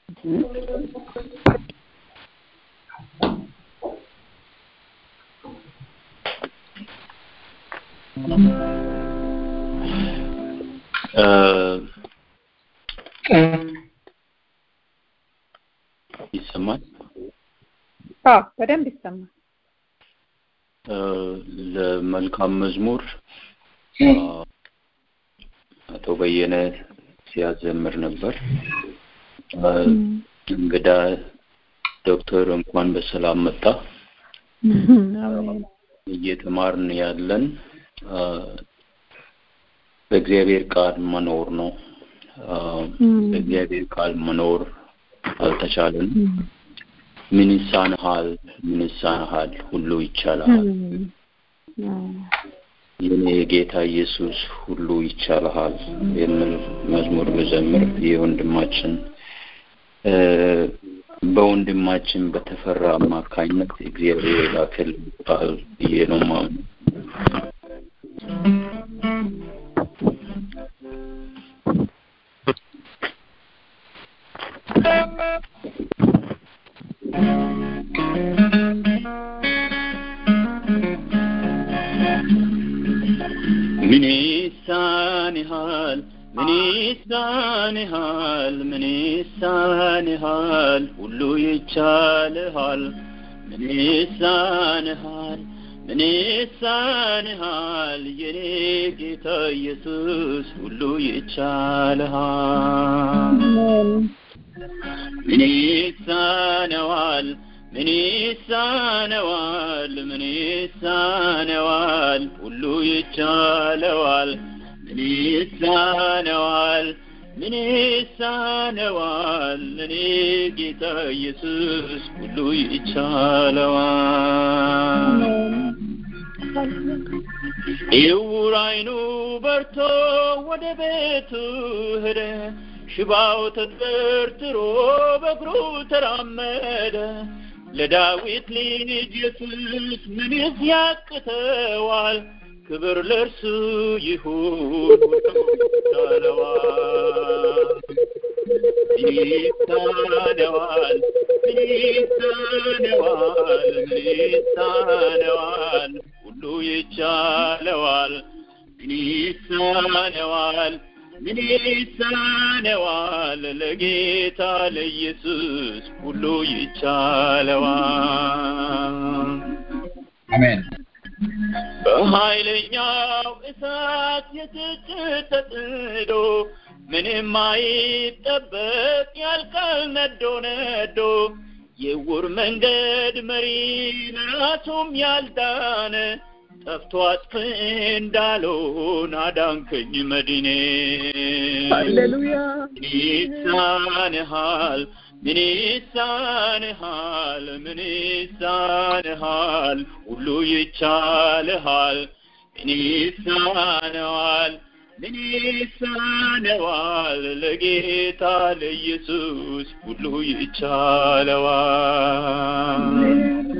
ይሰማል? አዎ በደንብ ይሰማል። ለመልካም መዝሙር አቶ በየነ ሲያዘምር ነበር። እንግዳ ዶክተር እንኳን በሰላም መጣ። እየተማርን ያለን በእግዚአብሔር ቃል መኖር ነው። በእግዚአብሔር ቃል መኖር አልተቻለን። ምን ይሳንሃል? ምን ይሳንሃል? ሁሉ ይቻልሃል። የኔ ጌታ ኢየሱስ ሁሉ ይቻልሃል የሚል መዝሙር መዘምር የወንድማችን በወንድማችን በተፈራ አማካኝነት እግዚአብሔር የላከል ቃል ብዬ ነው ማምነው። ምን ይሳንሃል? ምን ይሳንሃል? ምን ይሳንሃል? ሁሉ ይቻልሃል። ምን ይሳንሃል? ምን ይሳንሃል? የኔ ጌታ ኢየሱስ ሁሉ ይቻልሃል። ምን ይሳነዋል? ምን ይሳነዋል? ምን ይሳነዋል? ሁሉ ይቻለዋል። ምን ይሳነዋል? ምን ይሳነዋል? እኔ ጌታ ኢየሱስ ሁሉ ይቻለዋል። ዕውር ዓይኑ በርቶ ወደ ቤቱ ሄደ። ሽባው ተጠርጥሮ በእግሩ ተራመደ። ለዳዊት ልጅ ኢየሱስ ምንስ ያቅተዋል? ክብር ለእርሱ ይሁን ይቻለዋል ይሳነዋል ይሳነዋል ይሳነዋል ሁሉ ይቻለዋል ይሳነዋል ምን ይሳነዋል ለጌታ ለኢየሱስ ሁሉ ይቻለዋል አሜን በኃይለኛው እሳት የትችት ተጥዶ ምንም አይጠበቅ ያልቃል ነዶ ነዶ የውር መንገድ መሪ ለራሱም ያልዳነ ጠፍቶ አጥፍ እንዳልሆን አዳንከኝ መድኔ ሃሌሉያ ይሳንሃል ምን ይሳንሃል ምን ይሳንሃል ሁሉ ይቻልሃል ምን ይሳነዋል ምን ይሳነዋል ለጌታ ለኢየሱስ ሁሉ ይቻለዋል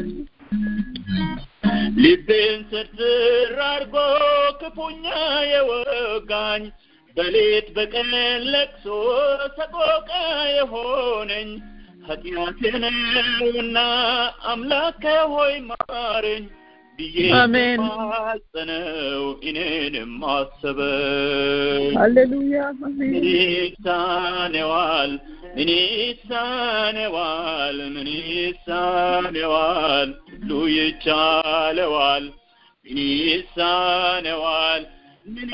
ልቤን ስርስር አርጎ ክፉኛ የወጋኝ በሌት በቀን ለቅሶ ሰቆቃ የሆነኝ ኃጢአቴ ነውና አምላክ ሆይ ማረኝ ብዬ አሜን። ማጸነው እኔንም አሰበኝ ሃሌሉያ ምን አሜን ይሳነዋል ምን ይሳነዋል ምን ይሳነዋል ሁሉ ይቻለዋል ምን ይሳነዋል ምን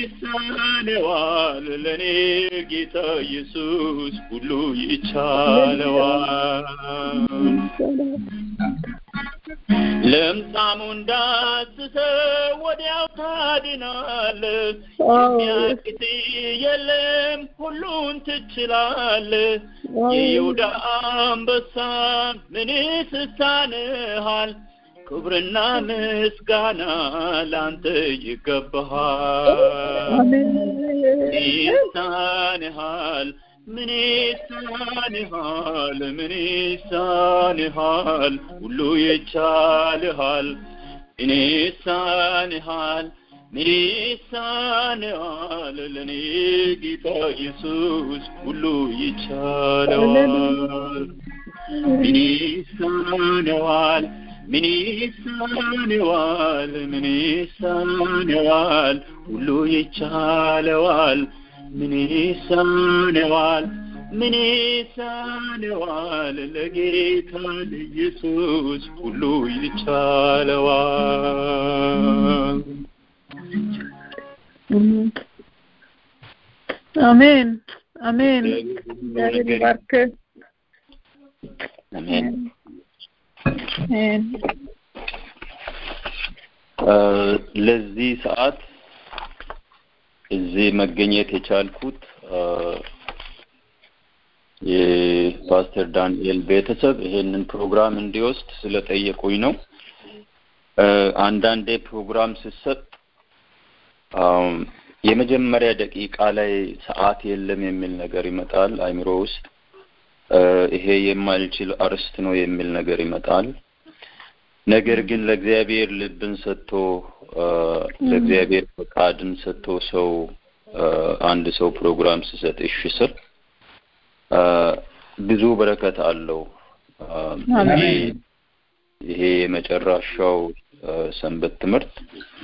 ይሳነዋል ለእኔ ጌታ ኢየሱስ ሁሉ ይቻለዋል ለምጻሙ እንዳስሰው ወዲያው ታድናለህ የሚያቅት የለም ሁሉን ትችላለህ የይሁዳ አንበሳ ምንስ ይሳንሃል ክብርና ምስጋና ላንተ ይገባሃል ይሳንሃል ምን ይሳንሃል ምን ይሳንሃል ሁሉ ይቻልሃል እኔ ይሳንሃል ምን ይሳነዋል ለእኔ ጌታ ኢየሱስ ሁሉ ይቻለዋል ምን ይሳነዋል ምን ይሳነዋል ምን ይሳነዋል ሁሉ ይቻለዋል ምን ይሳነዋል ምን ይሳነዋል ለጌታ ለኢየሱስ ሁሉ ይቻለዋል አሜን አሜን እግዚአብሔር ይባርክ አሜን አሜን ለዚህ ሰዓት እዚህ መገኘት የቻልኩት የፓስተር ዳንኤል ቤተሰብ ይሄንን ፕሮግራም እንዲወስድ ስለጠየቁኝ ነው። አንዳንዴ ፕሮግራም ስሰጥ የመጀመሪያ ደቂቃ ላይ ሰዓት የለም የሚል ነገር ይመጣል አይምሮ ውስጥ። ይሄ የማልችል አርስት ነው የሚል ነገር ይመጣል። ነገር ግን ለእግዚአብሔር ልብን ሰጥቶ ለእግዚአብሔር ፈቃድን ሰጥቶ ሰው አንድ ሰው ፕሮግራም ስሰጥ እሺ ስል ብዙ በረከት አለው። ይሄ የመጨረሻው ሰንበት ትምህርት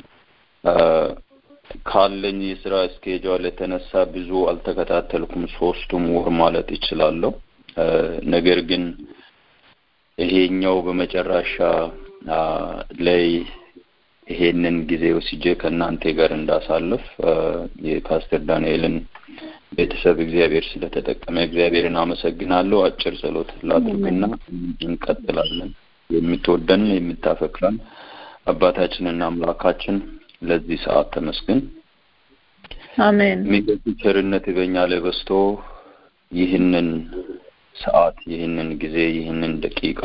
ካለኝ የስራ እስኬጇል የተነሳ ብዙ አልተከታተልኩም። ሶስቱም ወር ማለት ይችላለሁ። ነገር ግን ይሄኛው በመጨረሻ ላይ ይሄንን ጊዜ ወስጄ ከእናንተ ጋር እንዳሳልፍ የፓስተር ዳንኤልን ቤተሰብ እግዚአብሔር ስለተጠቀመ እግዚአብሔርን አመሰግናለሁ። አጭር ጸሎት ላድርግና እንቀጥላለን። የምትወደን የምታፈቅረን አባታችንና አምላካችን ለዚህ ሰዓት ተመስገን። አሜን። ምሕረት ቸርነት በእኛ ላይ በዝቶ ይህንን ሰዓት ይህንን ጊዜ ይህንን ደቂቃ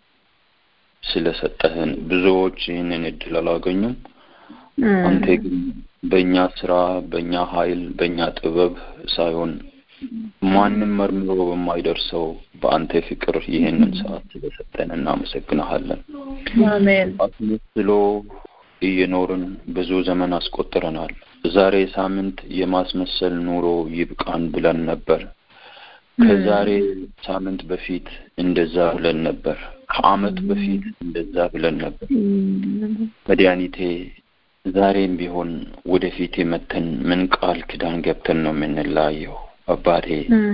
ስለሰጠህን ብዙዎች ይህንን እድል አላገኙም። አንተ ግን በእኛ ስራ፣ በእኛ ኃይል፣ በእኛ ጥበብ ሳይሆን ማንም መርምሮ በማይደርሰው በአንተ ፍቅር ይህንን ሰዓት ስለሰጠን እናመሰግንሃለን። አሜን። አስመስሎ እየኖርን ብዙ ዘመን አስቆጥረናል። ዛሬ ሳምንት የማስመሰል ኑሮ ይብቃን ብለን ነበር። ከዛሬ ሳምንት በፊት እንደዛ ብለን ነበር። ከአመት በፊት እንደዛ ብለን ነበር። መድኃኒቴ ዛሬም ቢሆን ወደፊት የመተን ምን ቃል ኪዳን ገብተን ነው የምንለያየው? አባቴ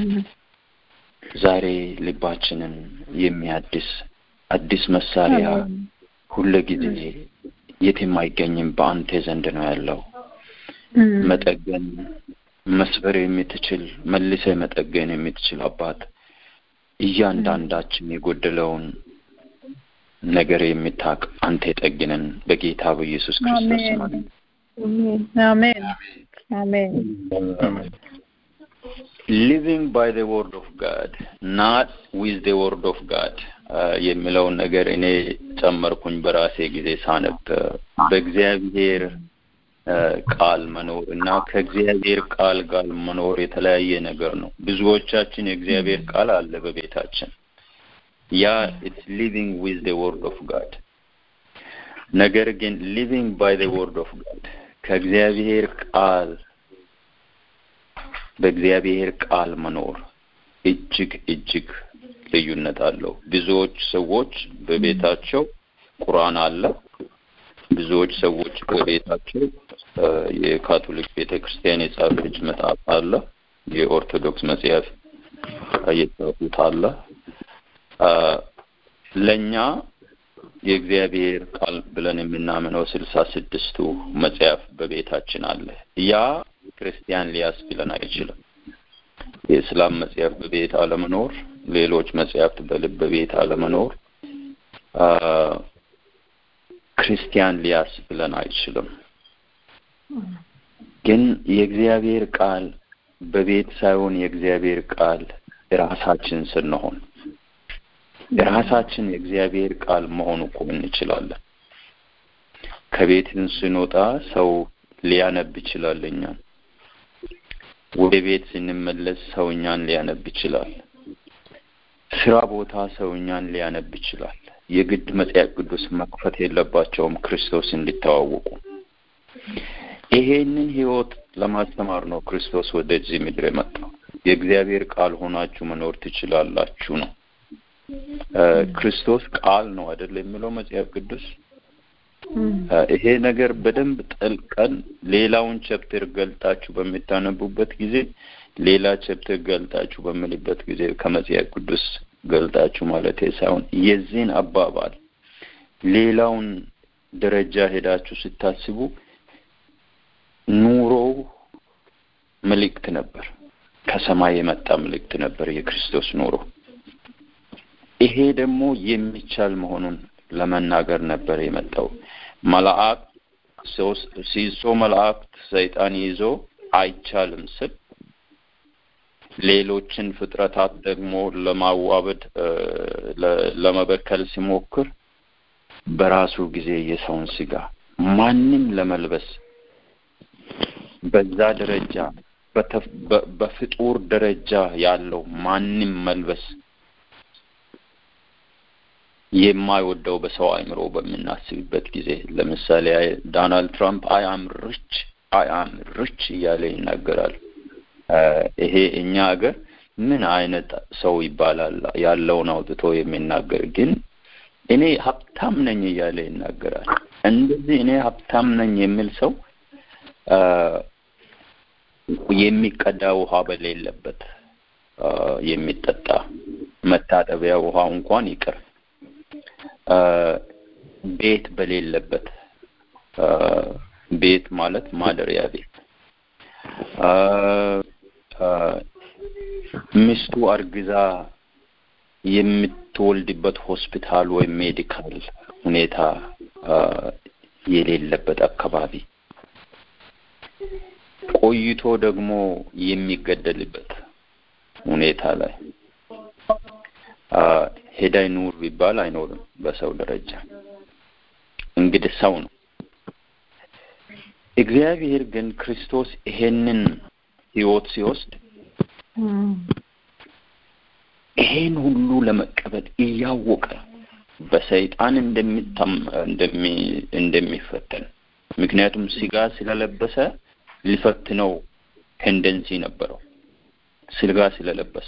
ዛሬ ልባችንን የሚያድስ አዲስ መሳሪያ ሁለ ጊዜ የትም አይገኝም፣ በአንተ ዘንድ ነው ያለው። መጠገን መስበር የምትችል መልሰ መጠገን የምትችል አባት እያንዳንዳችን የጎደለውን ነገር የምታውቅ አንተ ጠግነን በጌታ በኢየሱስ ክርስቶስ ስም አሜን አሜን ሊቪንግ ባይ ዘ ወርድ ኦፍ ጋድ ናት ዊዝ ዘ ወርድ ኦፍ ጋድ የሚለውን ነገር እኔ ጨመርኩኝ በራሴ ጊዜ ሳነብ በእግዚአብሔር ቃል መኖር እና ከእግዚአብሔር ቃል ጋር መኖር የተለያየ ነገር ነው። ብዙዎቻችን የእግዚአብሔር ቃል አለ በቤታችን ያ ኢትስ ሊቪንግ ዊዝ ዘ ወርድ ኦፍ ጋድ። ነገር ግን ሊቪንግ ባይ ዘ ወርድ ኦፍ ጋድ ከእግዚአብሔር ቃል በእግዚአብሔር ቃል መኖር እጅግ እጅግ ልዩነት አለው። ብዙዎች ሰዎች በቤታቸው ቁርአን አለ። ብዙዎች ሰዎች በቤታቸው የካቶሊክ ቤተ ክርስቲያን የጻፈች መጽሐፍ አለ። የኦርቶዶክስ መጽሐፍ የጻፉት አለ። ለእኛ የእግዚአብሔር ቃል ብለን የምናምነው ስልሳ ስድስቱ መጽሐፍ በቤታችን አለ። ያ ክርስቲያን ሊያስብለን አይችልም። የእስላም መጽሐፍ በቤት አለመኖር፣ ሌሎች መጽሐፍት በልብ በቤት አለመኖር ክርስቲያን ሊያስብለን አይችልም። ግን የእግዚአብሔር ቃል በቤት ሳይሆን የእግዚአብሔር ቃል ራሳችን ስንሆን ራሳችን የእግዚአብሔር ቃል መሆን እኮ እንችላለን። ከቤትን ስንወጣ ሰው ሊያነብ ይችላል እኛን። ወደ ቤት ስንመለስ ሰው እኛን ሊያነብ ይችላል። ስራ ቦታ ሰው እኛን ሊያነብ ይችላል። የግድ መጽሐፍ ቅዱስ መክፈት የለባቸውም ክርስቶስ እንዲተዋወቁ። ይሄንን ህይወት ለማስተማር ነው ክርስቶስ ወደዚህ ምድር የመጣው። የእግዚአብሔር ቃል ሆናችሁ መኖር ትችላላችሁ ነው። ክርስቶስ ቃል ነው አይደል የሚለው መጽሐፍ ቅዱስ። ይሄ ነገር በደንብ ጠልቀን ሌላውን ቸፕተር ገልጣችሁ በሚታነቡበት ጊዜ ሌላ ቸፕተር ገልጣችሁ በምልበት ጊዜ ከመጽሐፍ ቅዱስ ገልጣችሁ ማለት ሳይሆን የዚህን አባባል ሌላውን ደረጃ ሄዳችሁ ስታስቡ ኑሮው መልእክት ነበር። ከሰማይ የመጣ መልእክት ነበር የክርስቶስ ኑሮ። ይሄ ደግሞ የሚቻል መሆኑን ለመናገር ነበር የመጣው። መልአክ ሲሶ መላእክት ሰይጣን ይዞ አይቻልም ስል ሌሎችን ፍጥረታት ደግሞ ለማዋበድ ለመበከል ሲሞክር በራሱ ጊዜ የሰውን ስጋ ማንም ለመልበስ በዛ ደረጃ በፍጡር ደረጃ ያለው ማንም መልበስ የማይወደው በሰው አእምሮ በምናስብበት ጊዜ ለምሳሌ ዶናልድ ትራምፕ አይ አም ሪች አይ አም ሪች እያለ ይናገራል። ይሄ እኛ ሀገር ምን አይነት ሰው ይባላል? ያለውን አውጥቶ የሚናገር ግን እኔ ሀብታም ነኝ እያለ ይናገራል። እንደዚህ እኔ ሀብታም ነኝ የሚል ሰው የሚቀዳ ውሃ በሌለበት የሚጠጣ መታጠቢያ ውሃ እንኳን ይቅር ቤት በሌለበት ቤት ማለት ማደሪያ ቤት ሚስቱ አርግዛ የምትወልድበት ሆስፒታል ወይም ሜዲካል ሁኔታ የሌለበት አካባቢ ቆይቶ ደግሞ የሚገደልበት ሁኔታ ላይ ሄዳይ ኑር ቢባል አይኖርም። በሰው ደረጃ እንግዲህ ሰው ነው። እግዚአብሔር ግን ክርስቶስ ይሄንን ህይወት ሲወስድ ይሄን ሁሉ ለመቀበል እያወቀ በሰይጣን እንደሚታም እንደሚ እንደሚፈተን ምክንያቱም ስጋ ስለለበሰ ሊፈትነው ቴንደንሲ ነበረው። ስጋ ስለለበሰ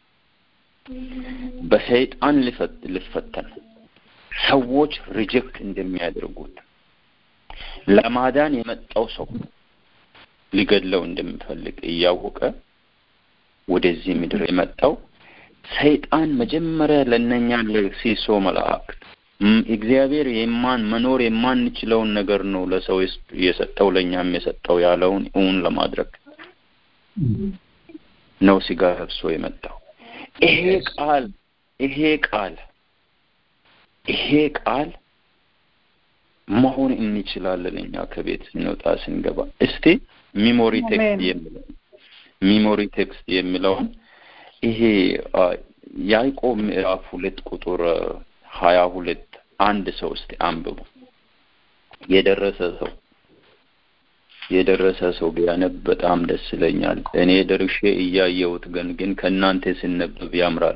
በሰይጣን ሊፈተን ሰዎች ሪጀክት እንደሚያደርጉት ለማዳን የመጣው ሰው ሊገድለው እንደሚፈልግ እያወቀ ወደዚህ ምድር የመጣው ሰይጣን መጀመሪያ ለእነኛ ለሲሶ መላእክት እግዚአብሔር የማን መኖር የማንችለውን ነገር ነው ለሰው የሰጠው ለእኛም የሰጠው ያለውን እውን ለማድረግ ነው ስጋ ለብሶ የመጣው። ይሄ ቃል ይሄ ቃል ይሄ ቃል መሆን እንችላለን እኛ ከቤት ስንወጣ ስንገባ። እስቲ ሚሞሪ ቴክስት የሚለው ሚሞሪ ቴክስት የሚለውን ይሄ ያዕቆብ ምዕራፍ ሁለት ቁጥር ሀያ ሁለት አንድ ሰው እስቲ አንብቡ። የደረሰ ሰው የደረሰ ሰው ቢያነብ በጣም ደስ ይለኛል። እኔ ደርሼ እያየሁት ግን ግን ከእናንተ ሲነበብ ያምራል።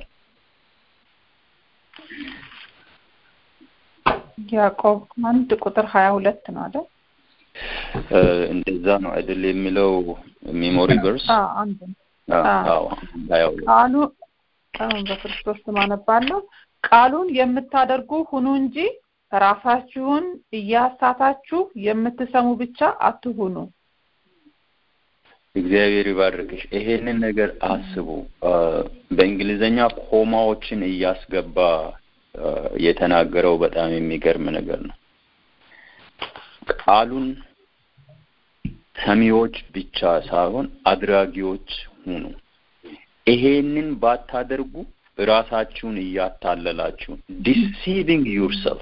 ያዕቆብ አንድ ቁጥር ሀያ ሁለት ነው አይደል? እንደዛ ነው አይደል የሚለው ሚሞሪ ቨርስ አንድ አዎ ሀያ ሁለት ቃሉ በክርስቶስ ስም አነባለሁ። ቃሉን የምታደርጉ ሁኑ እንጂ ራሳችሁን እያሳታችሁ የምትሰሙ ብቻ አትሁኑ። እግዚአብሔር ይባርክሽ። ይሄንን ነገር አስቡ። በእንግሊዘኛ ኮማዎችን እያስገባ የተናገረው በጣም የሚገርም ነገር ነው። ቃሉን ሰሚዎች ብቻ ሳይሆን አድራጊዎች ሁኑ። ይሄንን ባታደርጉ ራሳችሁን እያታለላችሁ ዲሲቪንግ ዩርሰልፍ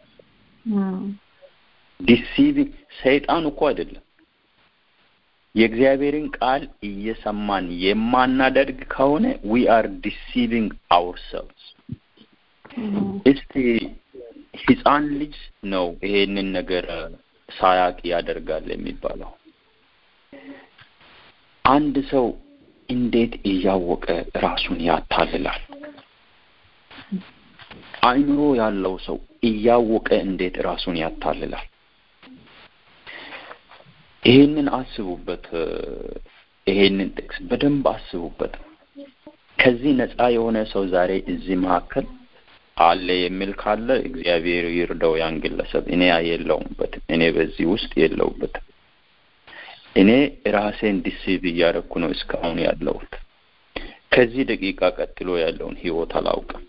ዲሲቪንግ ሰይጣን እኮ አይደለም። የእግዚአብሔርን ቃል እየሰማን የማናደርግ ከሆነ ዊ አር ዲሲቪንግ አውርሰልቭስ። እስቲ ህፃን ልጅ ነው ይሄንን ነገር ሳያቅ ያደርጋል የሚባለው። አንድ ሰው እንዴት እያወቀ ራሱን ያታልላል? አእምሮ ያለው ሰው እያወቀ እንዴት ራሱን ያታልላል? ይሄንን አስቡበት። ይሄንን ጥቅስ በደንብ አስቡበት። ከዚህ ነፃ የሆነ ሰው ዛሬ እዚህ መካከል አለ የሚል ካለ እግዚአብሔር ይርዳው ያን ግለሰብ። እኔ የለውበትም። እኔ በዚህ ውስጥ የለውበትም። እኔ ራሴን ዲሲቭ እያደረኩ ነው እስካሁን ያለሁት። ከዚህ ደቂቃ ቀጥሎ ያለውን ህይወት አላውቅም።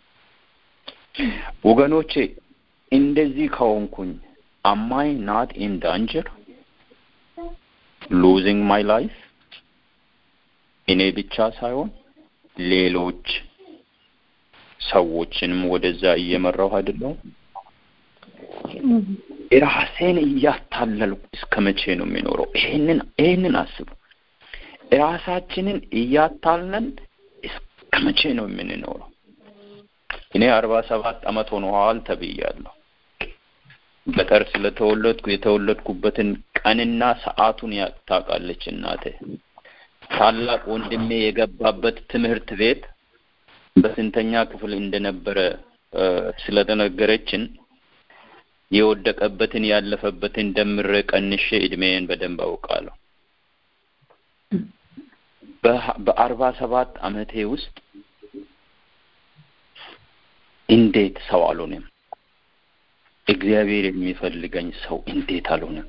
ወገኖቼ እንደዚህ ከሆንኩኝ አማይ ናት ኢን ዳንጀር ሉዚንግ ማይ ላይፍ እኔ ብቻ ሳይሆን ሌሎች ሰዎችንም ወደዛ እየመራሁ አይደለሁም። ራሴን እያታለልኩ እስከ መቼ ነው የሚኖረው? ይሄንን ይሄንን አስቡ። ራሳችንን እያታለን እስከ መቼ ነው የምንኖረው? እኔ አርባ ሰባት አመት ሆነዋል ተብያለሁ። ገጠር ስለተወለድኩ የተወለድኩበትን ቀንና ሰዓቱን ታውቃለች እናቴ። ታላቅ ወንድሜ የገባበት ትምህርት ቤት በስንተኛ ክፍል እንደነበረ ስለተነገረችን የወደቀበትን ያለፈበትን ደምሬ ቀንሼ እድሜን በደንብ አውቃለሁ። በአርባ ሰባት አመቴ ውስጥ እንዴት ሰው አልሆንም? እግዚአብሔር የሚፈልገኝ ሰው እንዴት አልሆንም?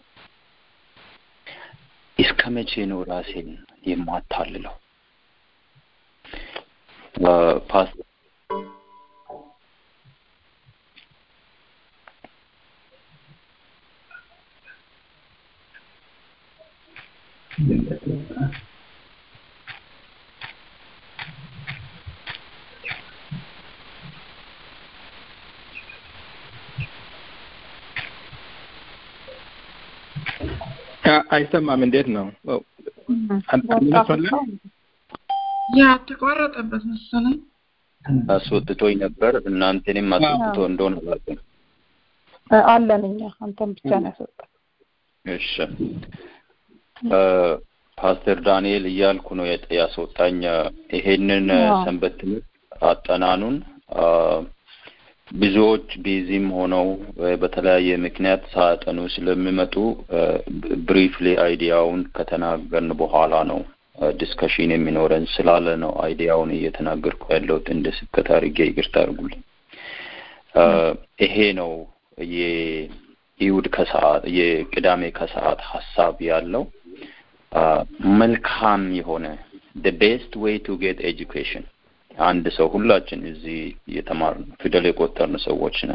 እስከ መቼ ነው ራሴን የማታልለው? ፓስ አይሰማም። እንዴት ነው? ያ ተቋረጠበት መሰለኝ። አስወጥቶኝ ነበር። እናንተንም አስወጥቶ እንደሆነ አላውቅም። አለን እኛ አንተን ብቻ ነው ያስወጣል። እሺ ፓስተር ዳንኤል እያልኩ ነው ያስወጣኝ። ይሄንን ሰንበት ትምህርት አጠናኑን ብዙዎች ቢዚም ሆነው በተለያየ ምክንያት ሳያጠኑ ስለሚመጡ ብሪፍሊ አይዲያውን ከተናገርን በኋላ ነው ዲስከሽን የሚኖረን ስላለ ነው አይዲያውን እየተናገርኩ ያለሁት። እንደ ስብከት አድርጌ ይቅርታ አድርጉልኝ። ይሄ ነው የይሁድ ከሰዓት የቅዳሜ ከሰዓት ሀሳብ ያለው መልካም የሆነ the best way to get education አንድ ሰው ሁላችን እዚህ የተማርን ፊደል የቆጠርን ሰዎች ነን።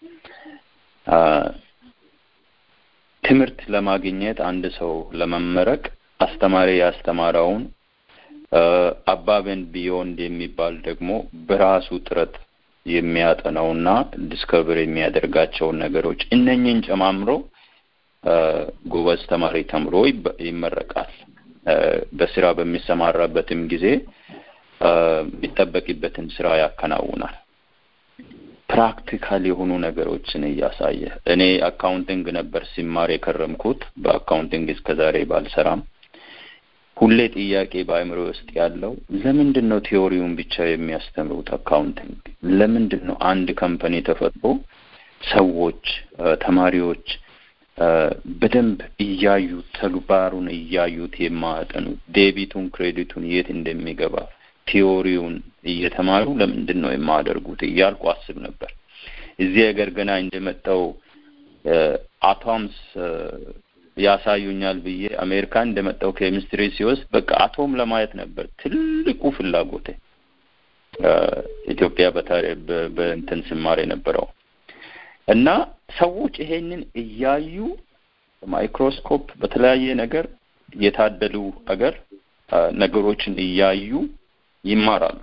ትምህርት ለማግኘት አንድ ሰው ለመመረቅ አስተማሪ ያስተማረውን አባበን ቢዮንድ የሚባል ደግሞ በራሱ ጥረት የሚያጠናውና ዲስከቨር የሚያደርጋቸውን ነገሮች እነኝን ጨማምሮ ጎበዝ ተማሪ ተምሮ ይመረቃል። በስራ በሚሰማራበትም ጊዜ የሚጠበቅበትን ስራ ያከናውናል። ፕራክቲካል የሆኑ ነገሮችን እያሳየ እኔ አካውንቲንግ ነበር ሲማር የከረምኩት። በአካውንቲንግ እስከ ዛሬ ባልሰራም ሁሌ ጥያቄ በአእምሮ ውስጥ ያለው ለምንድን ነው ቲዎሪውን ብቻ የሚያስተምሩት? አካውንቲንግ ለምንድን ነው አንድ ካምፓኒ ተፈጥሮ ሰዎች ተማሪዎች በደንብ እያዩት ተግባሩን እያዩት የማያጠኑት ዴቢቱን ክሬዲቱን የት እንደሚገባ ቲዎሪውን እየተማሩ ለምንድን ነው የማያደርጉት እያልኩ አስብ ነበር። እዚህ ሀገር ገና እንደመጣው አቶምስ ያሳዩኛል ብዬ አሜሪካ እንደመጣው ኬሚስትሪ ሲወስድ በቃ አቶም ለማየት ነበር ትልቁ ፍላጎቴ። ኢትዮጵያ በእንትን ስማር የነበረው እና ሰዎች ይሄንን እያዩ ማይክሮስኮፕ በተለያየ ነገር የታደሉ አገር ነገሮችን እያዩ ይማራሉ።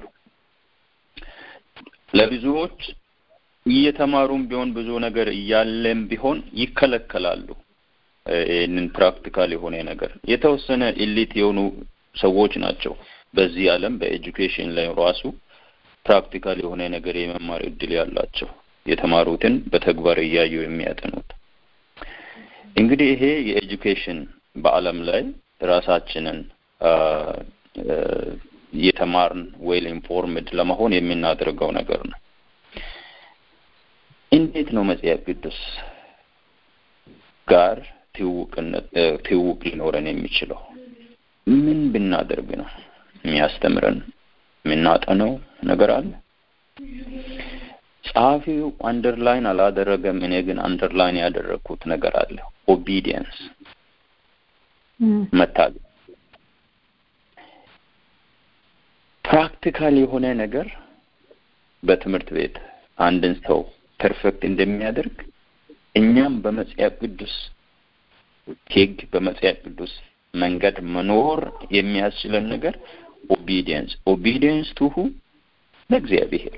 ለብዙዎች እየተማሩም ቢሆን ብዙ ነገር እያለም ቢሆን ይከለከላሉ። ይህንን ፕራክቲካል የሆነ ነገር የተወሰነ ኢሊት የሆኑ ሰዎች ናቸው በዚህ ዓለም በኤጁኬሽን ላይ ራሱ ፕራክቲካል የሆነ ነገር የመማር እድል ያላቸው የተማሩትን በተግባር እያዩ የሚያጠኑት። እንግዲህ ይሄ የኤጁኬሽን በዓለም ላይ ራሳችንን የተማርን ዌል ኢንፎርምድ ለመሆን የምናደርገው ነገር ነው። እንዴት ነው መጽሐፍ ቅዱስ ጋር ትውውቅነት ትውውቅ ሊኖረን የሚችለው ምን ብናደርግ ነው? የሚያስተምረን የምናጠነው ነገር አለ። ጸሐፊው አንደርላይን አላደረገም። እኔ ግን አንደርላይን ያደረግኩት ነገር አለ። ኦቢዲየንስ መታዘዝ ፕራክቲካል የሆነ ነገር በትምህርት ቤት አንድን ሰው ፐርፌክት እንደሚያደርግ እኛም በመጽሐፍ ቅዱስ ሕግ በመጽሐፍ ቅዱስ መንገድ መኖር የሚያስችለን ነገር ኦቢዲየንስ ኦቢዲየንስ ቱሁ ለእግዚአብሔር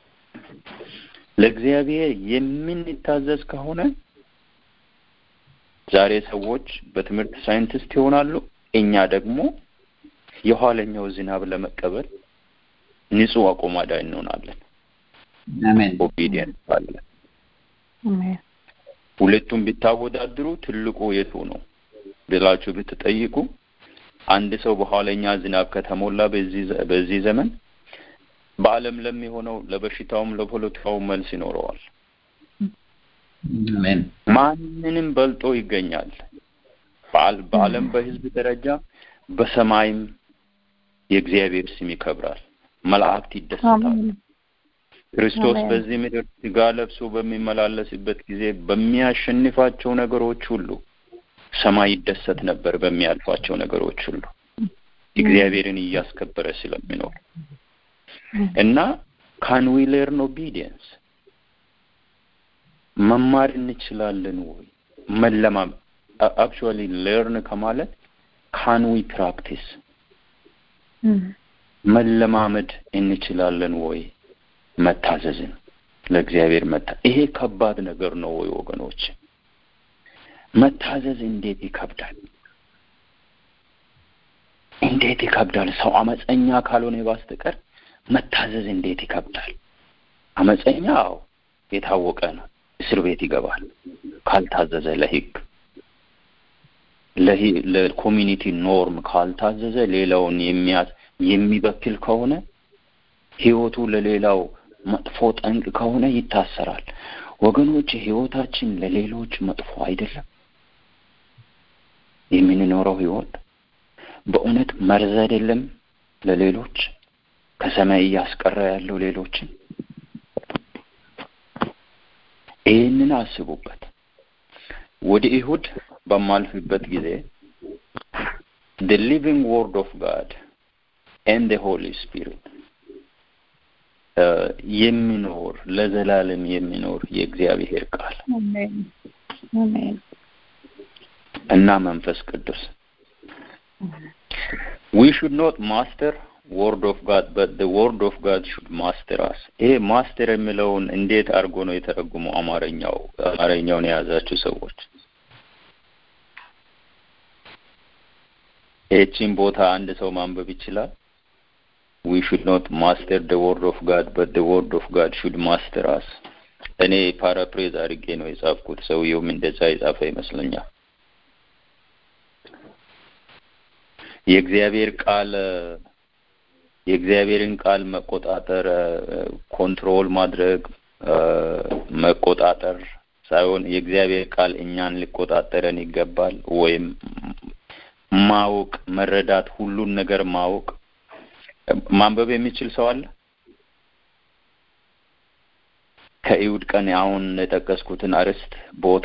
ለእግዚአብሔር የምንታዘዝ ከሆነ ዛሬ ሰዎች በትምህርት ሳይንቲስት ይሆናሉ። እኛ ደግሞ የኋለኛው ዝናብ ለመቀበል ንጹህ አቆማዳ እንሆናለን። አሜን። ኦቢዲየንስ አለ። ሁለቱም ቢታወዳድሩ ትልቁ የቱ ነው ብላችሁ ብትጠይቁ አንድ ሰው በኋለኛ ዝናብ ከተሞላ በዚህ በዚህ ዘመን በዓለም ለሚሆነው ለበሽታውም ለፖለቲካው መልስ ይኖረዋል። አሜን። ማንንም በልጦ ይገኛል። በዓል- በዓለም በሕዝብ ደረጃ በሰማይም የእግዚአብሔር ስም ይከብራል። መላእክት ይደሰታል። ክርስቶስ አሜን። በዚህ ምድር ስጋ ለብሶ በሚመላለስበት ጊዜ በሚያሸንፋቸው ነገሮች ሁሉ ሰማይ ይደሰት ነበር። በሚያልፋቸው ነገሮች ሁሉ እግዚአብሔርን እያስከበረ ስለሚኖር እና ካን ዊ ሌርን ኦቢዲየንስ መማር እንችላለን ወይ? መለማ አክቹዋሊ ሌርን ከማለት ካን ዊ ፕራክቲስ መለማመድ እንችላለን ወይ? መታዘዝን ለእግዚአብሔር መታ ይሄ ከባድ ነገር ነው ወይ ወገኖች? መታዘዝ እንዴት ይከብዳል! እንዴት ይከብዳል! ሰው አመፀኛ ካልሆነ በስተቀር መታዘዝ እንዴት ይከብዳል! አመፀኛ አዎ የታወቀ ነው፣ እስር ቤት ይገባል ካልታዘዘ ለሕግ ለሂ- ለኮሚኒቲ ኖርም ካልታዘዘ ሌላውን የሚያዝ የሚበክል ከሆነ ህይወቱ ለሌላው መጥፎ ጠንቅ ከሆነ ይታሰራል። ወገኖች ህይወታችን ለሌሎች መጥፎ አይደለም። የምንኖረው ህይወት በእውነት መርዝ አይደለም ለሌሎች ከሰማይ እያስቀረ ያለው ሌሎችን። ይህንን አስቡበት። ወደ ይሁድ በማልፍበት ጊዜ the living word of God and the Holy Spirit የሚኖር ለዘላለም የሚኖር የእግዚአብሔር ቃል አሜን አሜን እና መንፈስ ቅዱስ we should not master word of God but the word of God should master us ይሄ ማስተር የሚለውን እንዴት አድርጎ ነው የተረጉመው አማርኛው አማርኛውን የያዛችሁ ሰዎች ይህቺን ቦታ አንድ ሰው ማንበብ ይችላል we should not master the word of God but the word of God should master us እኔ ፓራፕሬዝ አድርጌ ነው የጻፍኩት ሰውየውም እንደዛ የጻፈ ይመስለኛል የእግዚአብሔር ቃል የእግዚአብሔርን ቃል መቆጣጠር ኮንትሮል ማድረግ መቆጣጠር ሳይሆን የእግዚአብሔር ቃል እኛን ሊቆጣጠረን ይገባል ወይም ማወቅ መረዳት ሁሉን ነገር ማወቅ ማንበብ የሚችል ሰው አለ ከይሁድ ቀን አሁን የጠቀስኩትን አርዕስት ቦታ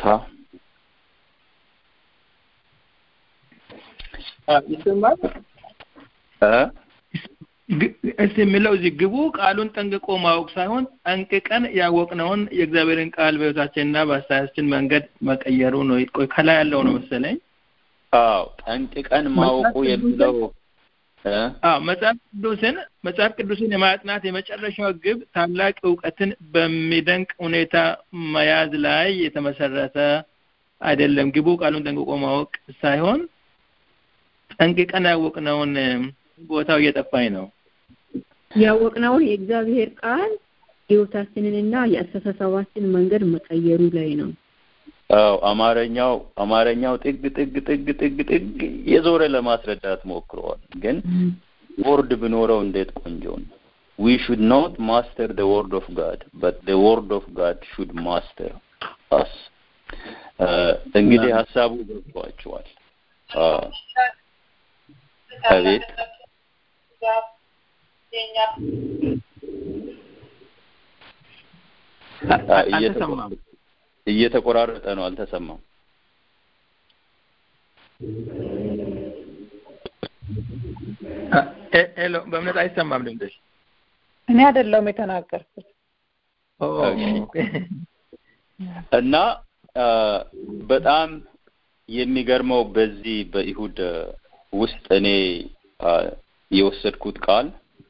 ይሰማል እ እስቲ የሚለው እዚህ ግቡ ቃሉን ጠንቅቆ ማወቅ ሳይሆን ጠንቅቀን ያወቅነውን የእግዚአብሔርን ቃል በሕይወታችንና በአስተያየታችን መንገድ መቀየሩ ነው። ቆይ ከላይ ያለው ነው መሰለኝ። አዎ ጠንቅቀን ማወቁ የሚለው እ አዎ መጽሐፍ ቅዱስን መጽሐፍ ቅዱስን የማጥናት የመጨረሻው ግብ ታላቅ እውቀትን በሚደንቅ ሁኔታ መያዝ ላይ የተመሰረተ አይደለም። ግቡ ቃሉን ጠንቅቆ ማወቅ ሳይሆን ጠንቅቀን ያወቅነውን ቦታው እየጠፋኝ ነው። ያወቅነውን የእግዚአብሔር ቃል ህይወታችንንና የአስተሳሰባችን መንገድ መቀየሩ ላይ ነው። አዎ አማርኛው አማርኛው ጥግ ጥግ ጥግ ጥግ ጥግ የዞረ ለማስረዳት ሞክረዋል። ግን ወርድ ብኖረው እንዴት ቆንጆ ነው። we should not master the word of God but the word of God should master us እንግዲህ ሀሳቡ ገብቷችኋል። አቤት አልተሰማም። እየተቆራረጠ ነው፣ አልተሰማም። ሄሎ፣ በእምነት አይሰማም ድምፅሽ። እኔ አይደለሁም የተናገርኩት። እና በጣም የሚገርመው በዚህ በይሁድ ውስጥ እኔ የወሰድኩት ቃል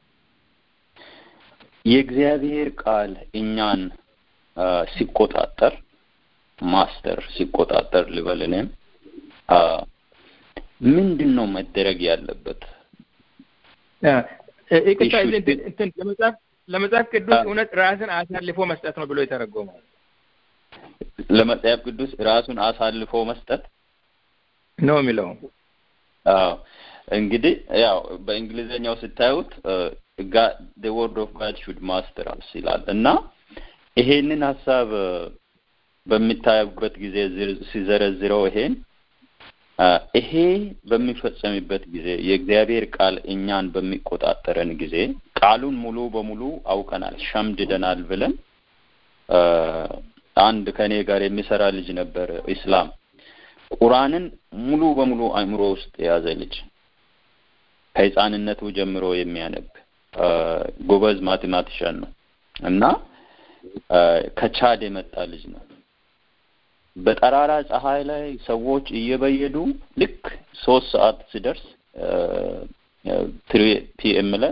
የእግዚአብሔር ቃል እኛን ሲቆጣጠር ማስተር ሲቆጣጠር ልበል እኔም ምንድን ነው መደረግ ያለበት? ይቅርታ እንትን ለመጽሐፍ ለመጽሐፍ ቅዱስ እውነት ራስን አሳልፎ መስጠት ነው ብሎ የተረጎመው ለመጽሐፍ ቅዱስ ራሱን አሳልፎ መስጠት ነው የሚለው። አዎ እንግዲህ ያው በእንግሊዘኛው ስታዩት the word of God should master us ይላል እና ይሄንን ሀሳብ በሚታዩበት ጊዜ ሲዘረዝረው ይሄን ይሄ በሚፈጸምበት ጊዜ የእግዚአብሔር ቃል እኛን በሚቆጣጠረን ጊዜ ቃሉን ሙሉ በሙሉ አውቀናል፣ ሸምድደናል ብለን አንድ ከኔ ጋር የሚሰራ ልጅ ነበር ኢስላም ቁርአንን ሙሉ በሙሉ አእምሮ ውስጥ የያዘ ልጅ ከህፃንነቱ ጀምሮ የሚያነብ ጎበዝ ማቴማቲሻን ነው እና ከቻድ የመጣ ልጅ ነው። በጠራራ ፀሐይ ላይ ሰዎች እየበየዱ ልክ ሶስት ሰዓት ሲደርስ ትሪ ፒኤም ላይ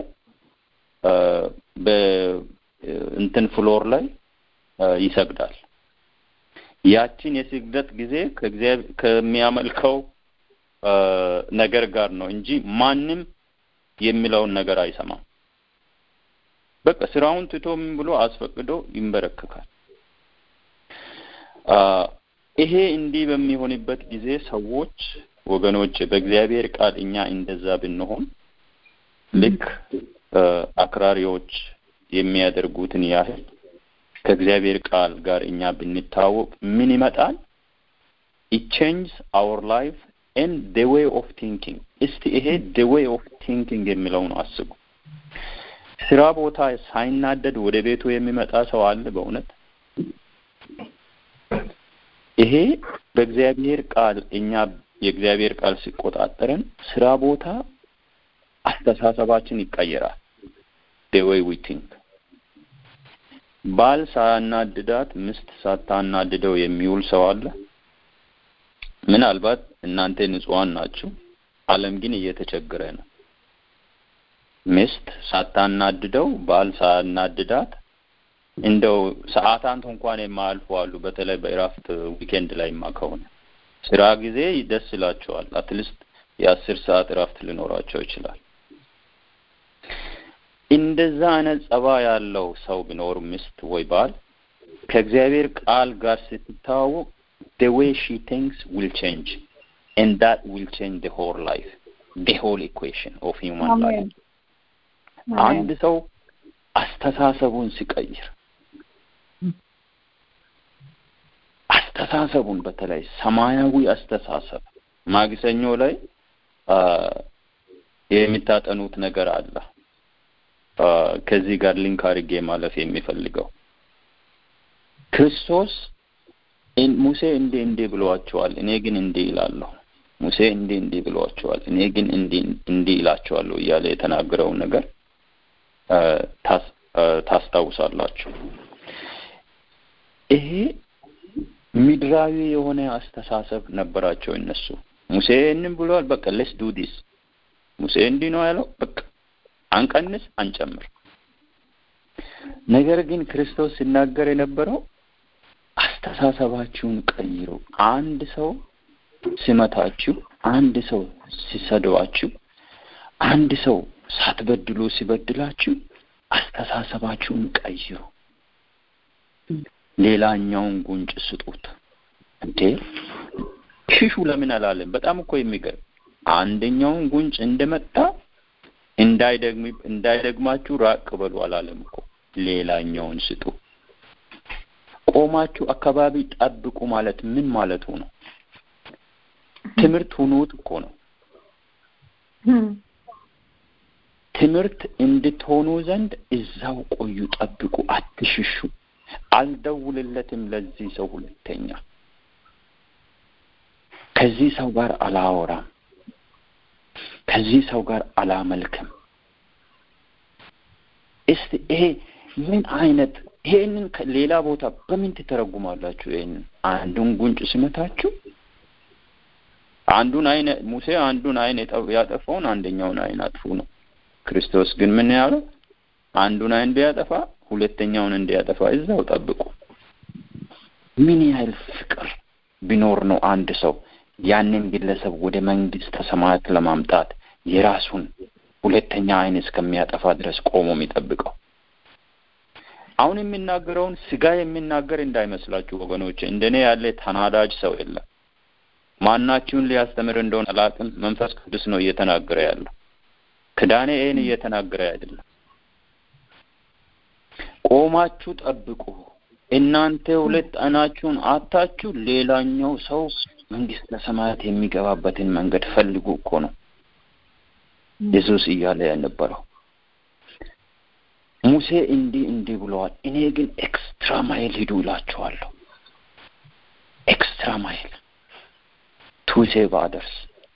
በእንትን ፍሎር ላይ ይሰግዳል። ያችን የስግደት ጊዜ ከእግዚአብሔር ከሚያመልከው ነገር ጋር ነው እንጂ ማንም የሚለውን ነገር አይሰማም። በቃ ስራውን ትቶ ምን ብሎ አስፈቅዶ ይንበረከካል። ይሄ እንዲህ በሚሆንበት ጊዜ ሰዎች ወገኖች በእግዚአብሔር ቃል እኛ እንደዛ ብንሆን ልክ አክራሪዎች የሚያደርጉትን ያህል ከእግዚአብሔር ቃል ጋር እኛ ብንታወቅ ምን ይመጣል? it changes our life and the way of thinking እስቲ ይሄ the way of thinking የሚለው ነው አስቡ። ስራ ቦታ ሳይናደድ ወደ ቤቱ የሚመጣ ሰው አለ በእውነት? ይሄ በእግዚአብሔር ቃል እኛ የእግዚአብሔር ቃል ሲቆጣጠረን ስራ ቦታ አስተሳሰባችን ይቀየራል። the way we think ባል ሳያናድዳት ሚስት ሳታናድደው የሚውል ሰው አለ? ምናልባት እናንተ ንጹሐን ናችሁ፣ ዓለም ግን እየተቸገረ ነው። ሚስት ሳታናድደው ባል ሳያናድዳት እንደው ሰዓታት እንኳን የማያልፉ አሉ። በተለይ በእረፍት ዊኬንድ ላይማ ከሆነ ስራ ጊዜ ደስ ይላቸዋል። አትሊስት የአስር ሰዓት እረፍት ሊኖራቸው ይችላል። እንደዛ አይነት ጸባ ያለው ሰው ቢኖር ሚስት ወይ ባል ከእግዚአብሔር ቃል ጋር ስትተዋወቅ the way she thinks will change and that will change the whole life the whole equation of human life አንድ ሰው አስተሳሰቡን ሲቀይር አስተሳሰቡን በተለይ ሰማያዊ አስተሳሰብ ማግሰኞ ላይ የሚታጠኑት ነገር አለ ከዚህ ጋር ሊንክ አድርጌ ማለፍ የሚፈልገው ክርስቶስ ሙሴ እንዲህ እንዲህ ብለዋቸዋል፣ እኔ ግን እንዲህ ይላለሁ። ሙሴ እንዲህ እንዲህ ብለዋቸዋል፣ እኔ ግን እንዲህ እንዲህ ይላቸዋለሁ እያለ የተናገረውን ነገር ታስታውሳላችሁ። ይሄ ምድራዊ የሆነ አስተሳሰብ ነበራቸው እነሱ። ሙሴ ይህንን ብለዋል፣ በቃ ሌስ ዱ ዲስ። ሙሴ እንዲህ ነው ያለው፣ በቃ አንቀንስ፣ አንጨምር። ነገር ግን ክርስቶስ ሲናገር የነበረው አስተሳሰባችሁን ቀይሩ። አንድ ሰው ሲመታችሁ፣ አንድ ሰው ሲሰድባችሁ፣ አንድ ሰው ሳትበድሉ ሲበድላችሁ አስተሳሰባችሁን ቀይሩ። ሌላኛውን ጉንጭ ስጡት። እንዴ ሽሹ ለምን አላለም? በጣም እኮ የሚገርም አንደኛውን ጉንጭ እንደመጣ እንዳይደግም እንዳይደግማችሁ ራቅ በሉ አላለም እኮ ሌላኛውን ስጡ። ቆማችሁ አካባቢ ጠብቁ ማለት ምን ማለቱ ነው? ትምህርት ሁኑት እኮ ነው። ትምህርት እንድትሆኑ ዘንድ እዛው ቆዩ፣ ጠብቁ፣ አትሽሹ። አልደውልለትም ለዚህ ሰው ሁለተኛ ከዚህ ሰው ጋር አላወራም፣ ከዚህ ሰው ጋር አላመልክም። እስቲ ይሄ ምን አይነት ይሄንን ሌላ ቦታ በምን ትተረጉማላችሁ? ይሄንን አንዱን ጉንጭ ስመታችሁ አንዱን አይን ሙሴ አንዱን አይን ያጠፋውን አንደኛውን አይን አጥፉ ነው። ክርስቶስ ግን ምን ያለው? አንዱን አይን ቢያጠፋ ሁለተኛውን እንዲያጠፋ እዛው ጠብቁ። ምን ያህል ፍቅር ቢኖር ነው አንድ ሰው ያንን ግለሰብ ወደ መንግስተ ሰማያት ለማምጣት የራሱን ሁለተኛ አይን እስከሚያጠፋ ድረስ ቆሞ የሚጠብቀው? አሁን የሚናገረውን ስጋ የሚናገር እንዳይመስላችሁ ወገኖች። እንደኔ ያለ ተናዳጅ ሰው የለም። ማናችሁን ሊያስተምር እንደሆነ አላውቅም። መንፈስ ቅዱስ ነው እየተናገረ ያለው። ክዳኔ ይህን እየተናገረ አይደለም። ቆማችሁ ጠብቁ። እናንተ ሁለት አይናችሁን አታችሁ ሌላኛው ሰው መንግስተ ሰማያት የሚገባበትን መንገድ ፈልጉ እኮ ነው ኢየሱስ እያለ የነበረው። ሙሴ እንዲህ እንዲህ ብለዋል። እኔ ግን ኤክስትራ ማይል ሂዱ እላችኋለሁ። ኤክስትራ ማይል ቱ ሴቭ አደርስ።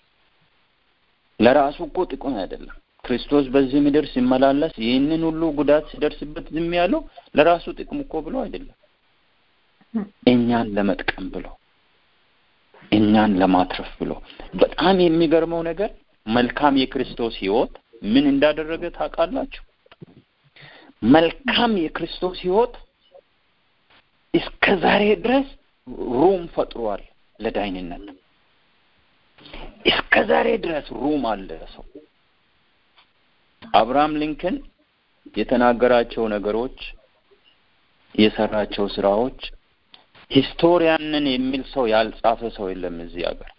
ለራሱ እኮ ጥቅም አይደለም። ክርስቶስ በዚህ ምድር ሲመላለስ ይህንን ሁሉ ጉዳት ሲደርስበት ዝም ያለው ለራሱ ጥቅም እኮ ብሎ አይደለም፣ እኛን ለመጥቀም ብሎ እኛን ለማትረፍ ብሎ። በጣም የሚገርመው ነገር መልካም የክርስቶስ ሕይወት ምን እንዳደረገ ታውቃላችሁ? መልካም የክርስቶስ ሕይወት እስከ ዛሬ ድረስ ሩም ፈጥሯል ለዳይንነት። እስከ ዛሬ ድረስ ሩም አለ ሰው አብርሃም ሊንከን የተናገራቸው ነገሮች፣ የሰራቸው ስራዎች ሂስቶሪያንን የሚል ሰው ያልጻፈ ሰው የለም እዚህ ሀገር።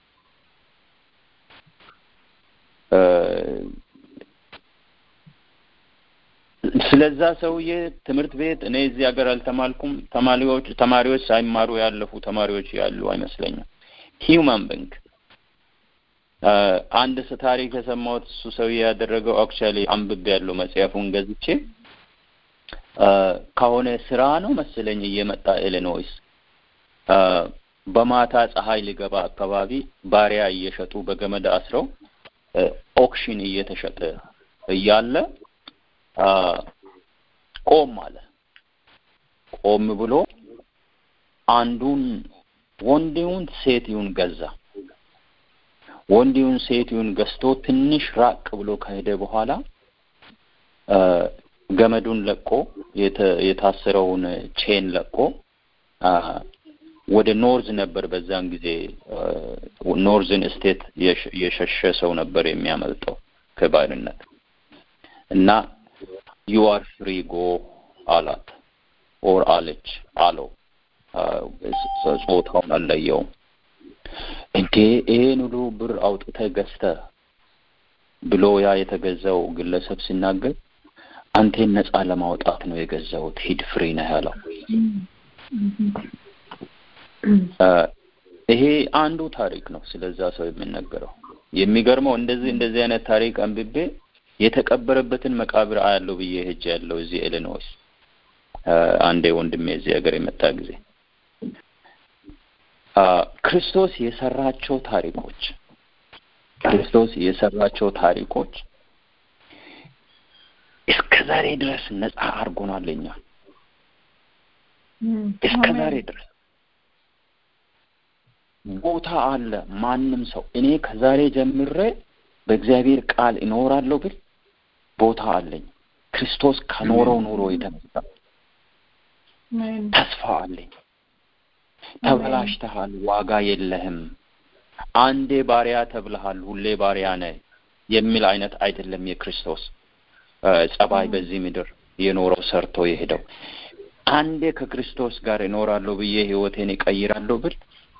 ስለዛ ሰውዬ ትምህርት ቤት እኔ እዚህ ሀገር አልተማልኩም። ተማሪዎች ተማሪዎች ሳይማሩ ያለፉ ተማሪዎች ያሉ አይመስለኝም። ሂውማን ባንክ አንድ ታሪክ የሰማሁት እሱ ሰውዬ ያደረገው አክቹዋሊ አንብቤ ያለው መጽሐፉን ገዝቼ ከሆነ ስራ ነው መሰለኝ እየመጣ ኢሊኖይስ በማታ ፀሐይ ሊገባ አካባቢ ባሪያ እየሸጡ በገመድ አስረው ኦክሽን እየተሸጠ እያለ ቆም አለ። ቆም ብሎ አንዱን ወንዴውን ሴትዩን ገዛ። ወንዴውን ሴትዩን ገዝቶ ትንሽ ራቅ ብሎ ከሄደ በኋላ ገመዱን ለቆ የታሰረውን ቼን ለቆ ወደ ኖርዝ ነበር በዛን ጊዜ ኖርዝን ስቴት የሸሸ ሰው ነበር የሚያመልጠው ከባርነት እና ዩ አር ፍሪ ጎ አላት ኦር አለች አለው ጾታውን አልለየውም እንዴ ይሄን ሁሉ ብር አውጥተህ ገዝተህ ብሎ ያ የተገዛው ግለሰብ ሲናገር አንቴን ነፃ ለማውጣት ነው የገዛሁት ሂድ ፍሪ ነህ ያለው ይሄ አንዱ ታሪክ ነው ስለዛ ሰው የሚነገረው የሚገርመው እንደዚህ እንደዚህ አይነት ታሪክ አንብቤ የተቀበረበትን መቃብር አያለው ብዬ ሄጄ ያለው እዚህ ኢሊኖይስ አንዴ ወንድሜ እዚህ ሀገር የመጣ ጊዜ ክርስቶስ የሰራቸው ታሪኮች ክርስቶስ የሰራቸው ታሪኮች እስከ ዛሬ ድረስ ነፃ አድርጎናል እኛ እስከ ዛሬ ድረስ ቦታ አለ ማንም ሰው እኔ ከዛሬ ጀምሬ በእግዚአብሔር ቃል እኖራለሁ ብል ቦታ አለኝ ክርስቶስ ከኖረው ኑሮ የተነሳ ተስፋ አለኝ ተበላሽተሃል ዋጋ የለህም አንዴ ባሪያ ተብልሃል ሁሌ ባሪያ ነህ የሚል አይነት አይደለም የክርስቶስ ጸባይ በዚህ ምድር የኖረው ሰርቶ የሄደው አንዴ ከክርስቶስ ጋር እኖራለሁ ብዬ ህይወቴን እቀይራለሁ ብል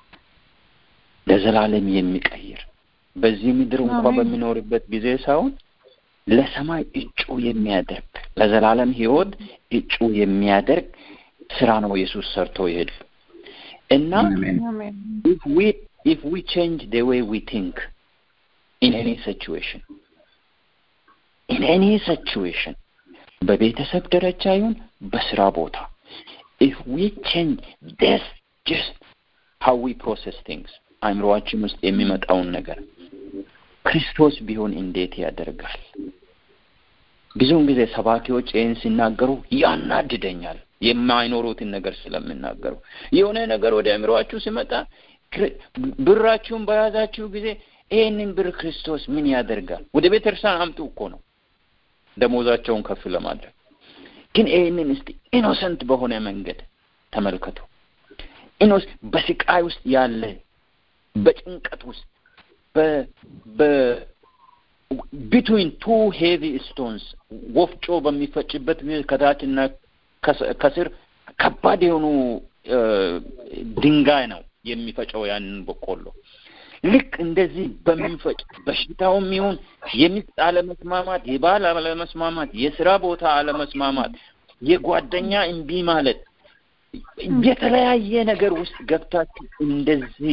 ለዘላለም የሚቀይር በዚህ ምድር እንኳ በሚኖርበት ጊዜ ሳይሆን ለሰማይ እጩ የሚያደርግ ለዘላለም ህይወት እጩ የሚያደርግ ስራ ነው ኢየሱስ ሰርቶ ይሄድ እና አሜን if we if we change the way we think in any situation in any situation በቤተሰብ ደረጃ ይሁን በስራ ቦታ if we change this just how we process things አእምሮአችን ውስጥ የሚመጣውን ነገር ክርስቶስ ቢሆን እንዴት ያደርጋል ብዙውን ጊዜ ሰባኪዎች ይህን ሲናገሩ ያናድደኛል የማይኖሩትን ነገር ስለሚናገሩ የሆነ ነገር ወደ አእምሮአችሁ ሲመጣ ክር- ብራችሁን በያዛችሁ ጊዜ ይህንን ብር ክርስቶስ ምን ያደርጋል ወደ ቤተክርስቲያን አምጡ እኮ ነው ደሞዛቸውን ከፍ ለማድረግ ግን ይህንን እስቲ ኢኖሰንት በሆነ መንገድ ተመልከቱ ኢኖስ በስቃይ ውስጥ ያለ በጭንቀት ውስጥ በ በ ቢትዊን ቱ ሄቪ ስቶንስ ወፍጮ በሚፈጭበት ጊዜ ከታችና ከስ- ከስር ከባድ የሆኑ እ፣ ድንጋይ ነው የሚፈጨው ያንን በቆሎ ልክ እንደዚህ በሚፈጭ በሽታውም ይሁን የሚስት አለመስማማት የባል አለመስማማት የስራ ቦታ አለመስማማት የጓደኛ እምቢ ማለት የተለያየ ነገር ውስጥ ገብታችሁ እንደዚህ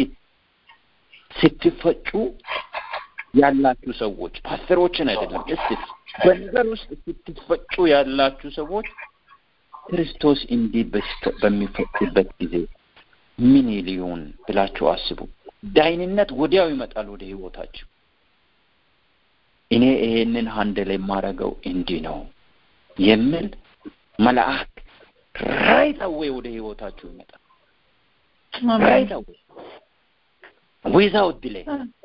ስትፈጩ ያላችሁ ሰዎች ፓስተሮችን አይደለም እስቲ በነገር ውስጥ ስትፈጩ ያላችሁ ሰዎች ክርስቶስ እንዲህ በስተ- በሚፈጭበት ጊዜ ምን ሊሆን ብላችሁ አስቡ ዳይንነት ወዲያው ይመጣል ወደ ህይወታችሁ እኔ ይሄንን ሀንድል የማደርገው እንዲህ ነው የሚል መልአክ ራይት አዌይ ወደ ህይወታችሁ ይመጣል ራይት አዌይ ዊዛውት ዲሌይ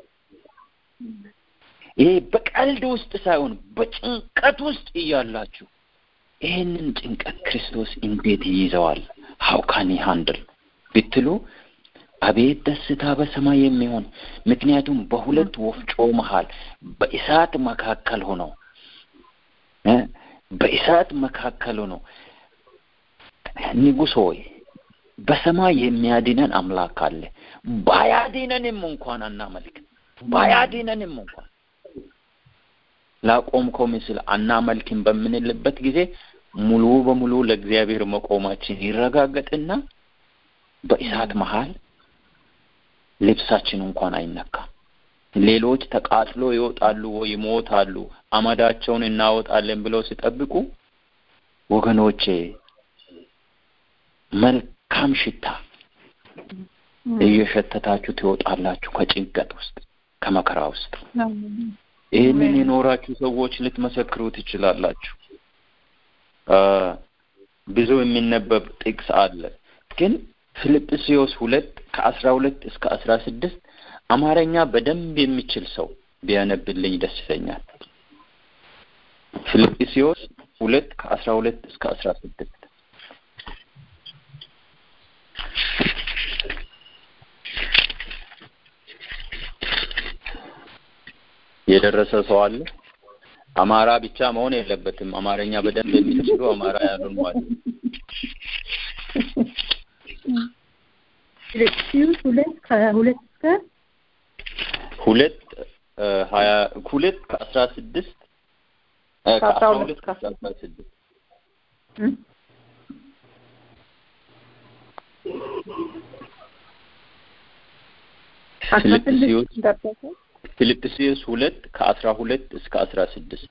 ይሄ በቀልድ ውስጥ ሳይሆን በጭንቀት ውስጥ እያላችሁ ይህንን ጭንቀት ክርስቶስ እንዴት ይይዘዋል ሀው ካን ሃንድል ብትሉ አቤት ደስታ በሰማይ የሚሆን ምክንያቱም በሁለት ወፍጮ መሃል በእሳት መካከል ሆኖ እ በእሳት መካከል ሆኖ ንጉሥ ሆይ በሰማይ የሚያድነን አምላክ አለ ባያድነንም እንኳን አናመልክ ባያድነንም እንኳን ላቆምከው ምስል አናመልክም በምንልበት ጊዜ ሙሉ በሙሉ ለእግዚአብሔር መቆማችን ይረጋገጥና በእሳት መሃል ልብሳችን እንኳን አይነካም ሌሎች ተቃጥሎ ይወጣሉ ወይ ይሞታሉ አመዳቸውን እናወጣለን ብለው ሲጠብቁ ወገኖቼ መልካም ሽታ እየሸተታችሁ ትወጣላችሁ ከጭንቀት ውስጥ ከመከራ ውስጥ ይህንን የኖራችሁ ሰዎች ልትመሰክሩ ትችላላችሁ አ፣ ብዙ የሚነበብ ጥቅስ አለ ግን ፊልጵስዩስ ሁለት ከአስራ ሁለት እስከ አስራ ስድስት አማርኛ በደንብ የሚችል ሰው ቢያነብልኝ ደስ ይለኛል ፊልጵስዩስ ሁለት ከአስራ ሁለት እስከ አስራ ስድስት የደረሰ ሰው አለ አማራ ብቻ መሆን የለበትም አማርኛ በደንብ የሚችሉ አማራ ያሉን ማለት ፊልጵስዩስ ሁለት ከሁለት እስከ ሁለት እ፣ ሀያ ሁለት ከአስራ ስድስት እ፣ ከአስራ ሁለት ከአስራ ስድስት እ? አስራ ስድስት ፊልጵስዩስ ደረሰ ፊልጵስዩስ ሁለት ከአስራ ሁለት እስከ አስራ ስድስት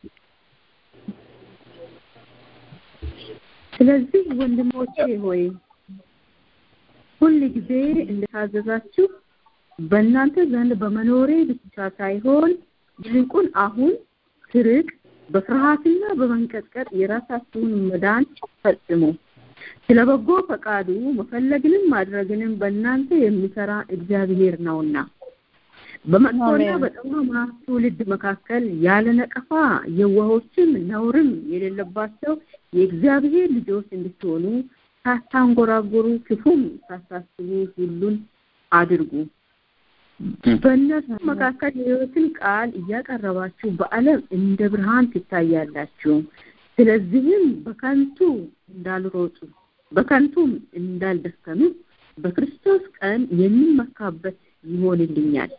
ስለዚህ ወንድሞቼ ሆይ ሁል ጊዜ እንደታዘዛችሁ በእናንተ ዘንድ በመኖሬ ብቻ ሳይሆን ይልቁን አሁን ስርቅ በፍርሃትና በመንቀጥቀጥ የራሳችሁን መዳን ፈጽሙ። ስለ በጎ ፈቃዱ መፈለግንም ማድረግንም በእናንተ የሚሰራ እግዚአብሔር ነውና በመጥፎና አሜን። በጠማማ ትውልድ መካከል ያለ ነቀፋ የዋሆችም ነውርም የሌለባቸው የእግዚአብሔር ልጆች እንድትሆኑ ሳታንጎራጎሩ ክፉም ሳታስቡ ሁሉን አድርጉ። በእነሱ መካከል የሕይወትን ቃል እያቀረባችሁ በዓለም እንደ ብርሃን ትታያላችሁ። ስለዚህም በከንቱ እንዳልሮጡ በከንቱም እንዳልደከሙ በክርስቶስ ቀን የሚመካበት ይሆንልኛል።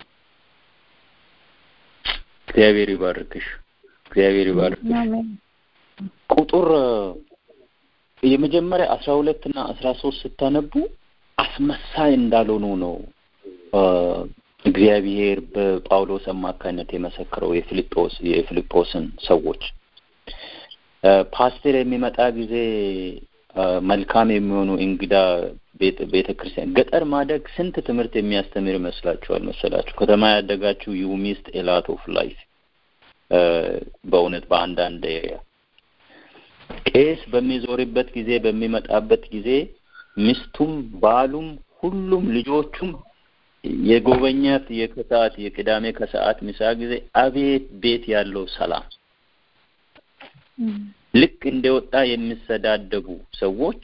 እግዚአብሔር ይባርክሽ እግዚአብሔር ይባርክሽ አሜን ቁጥር የመጀመሪያ አስራ ሁለት እና አስራ ሶስት ስታነቡ አስመሳይ እንዳልሆኑ ነው እግዚአብሔር በጳውሎስ አማካኝነት የመሰከረው የፊልጶስ የፊልጶስን ሰዎች ፓስተር የሚመጣ ጊዜ መልካም የሚሆኑ እንግዳ ቤተ ክርስቲያን ገጠር ማደግ ስንት ትምህርት የሚያስተምር ይመስላችኋል መሰላችሁ? ከተማ ያደጋችሁ ዩ ሚስት ኤላት ኦፍ ላይፍ በእውነት በአንዳንድ ኤሪያ ቄስ በሚዞርበት ጊዜ በሚመጣበት ጊዜ ሚስቱም ባሉም ሁሉም ልጆቹም የጎበኛት የከሰዓት የቅዳሜ ከሰዓት ምሳ ጊዜ አቤት ቤት ያለው ሰላም ልክ እንደወጣ የሚሰዳደቡ ሰዎች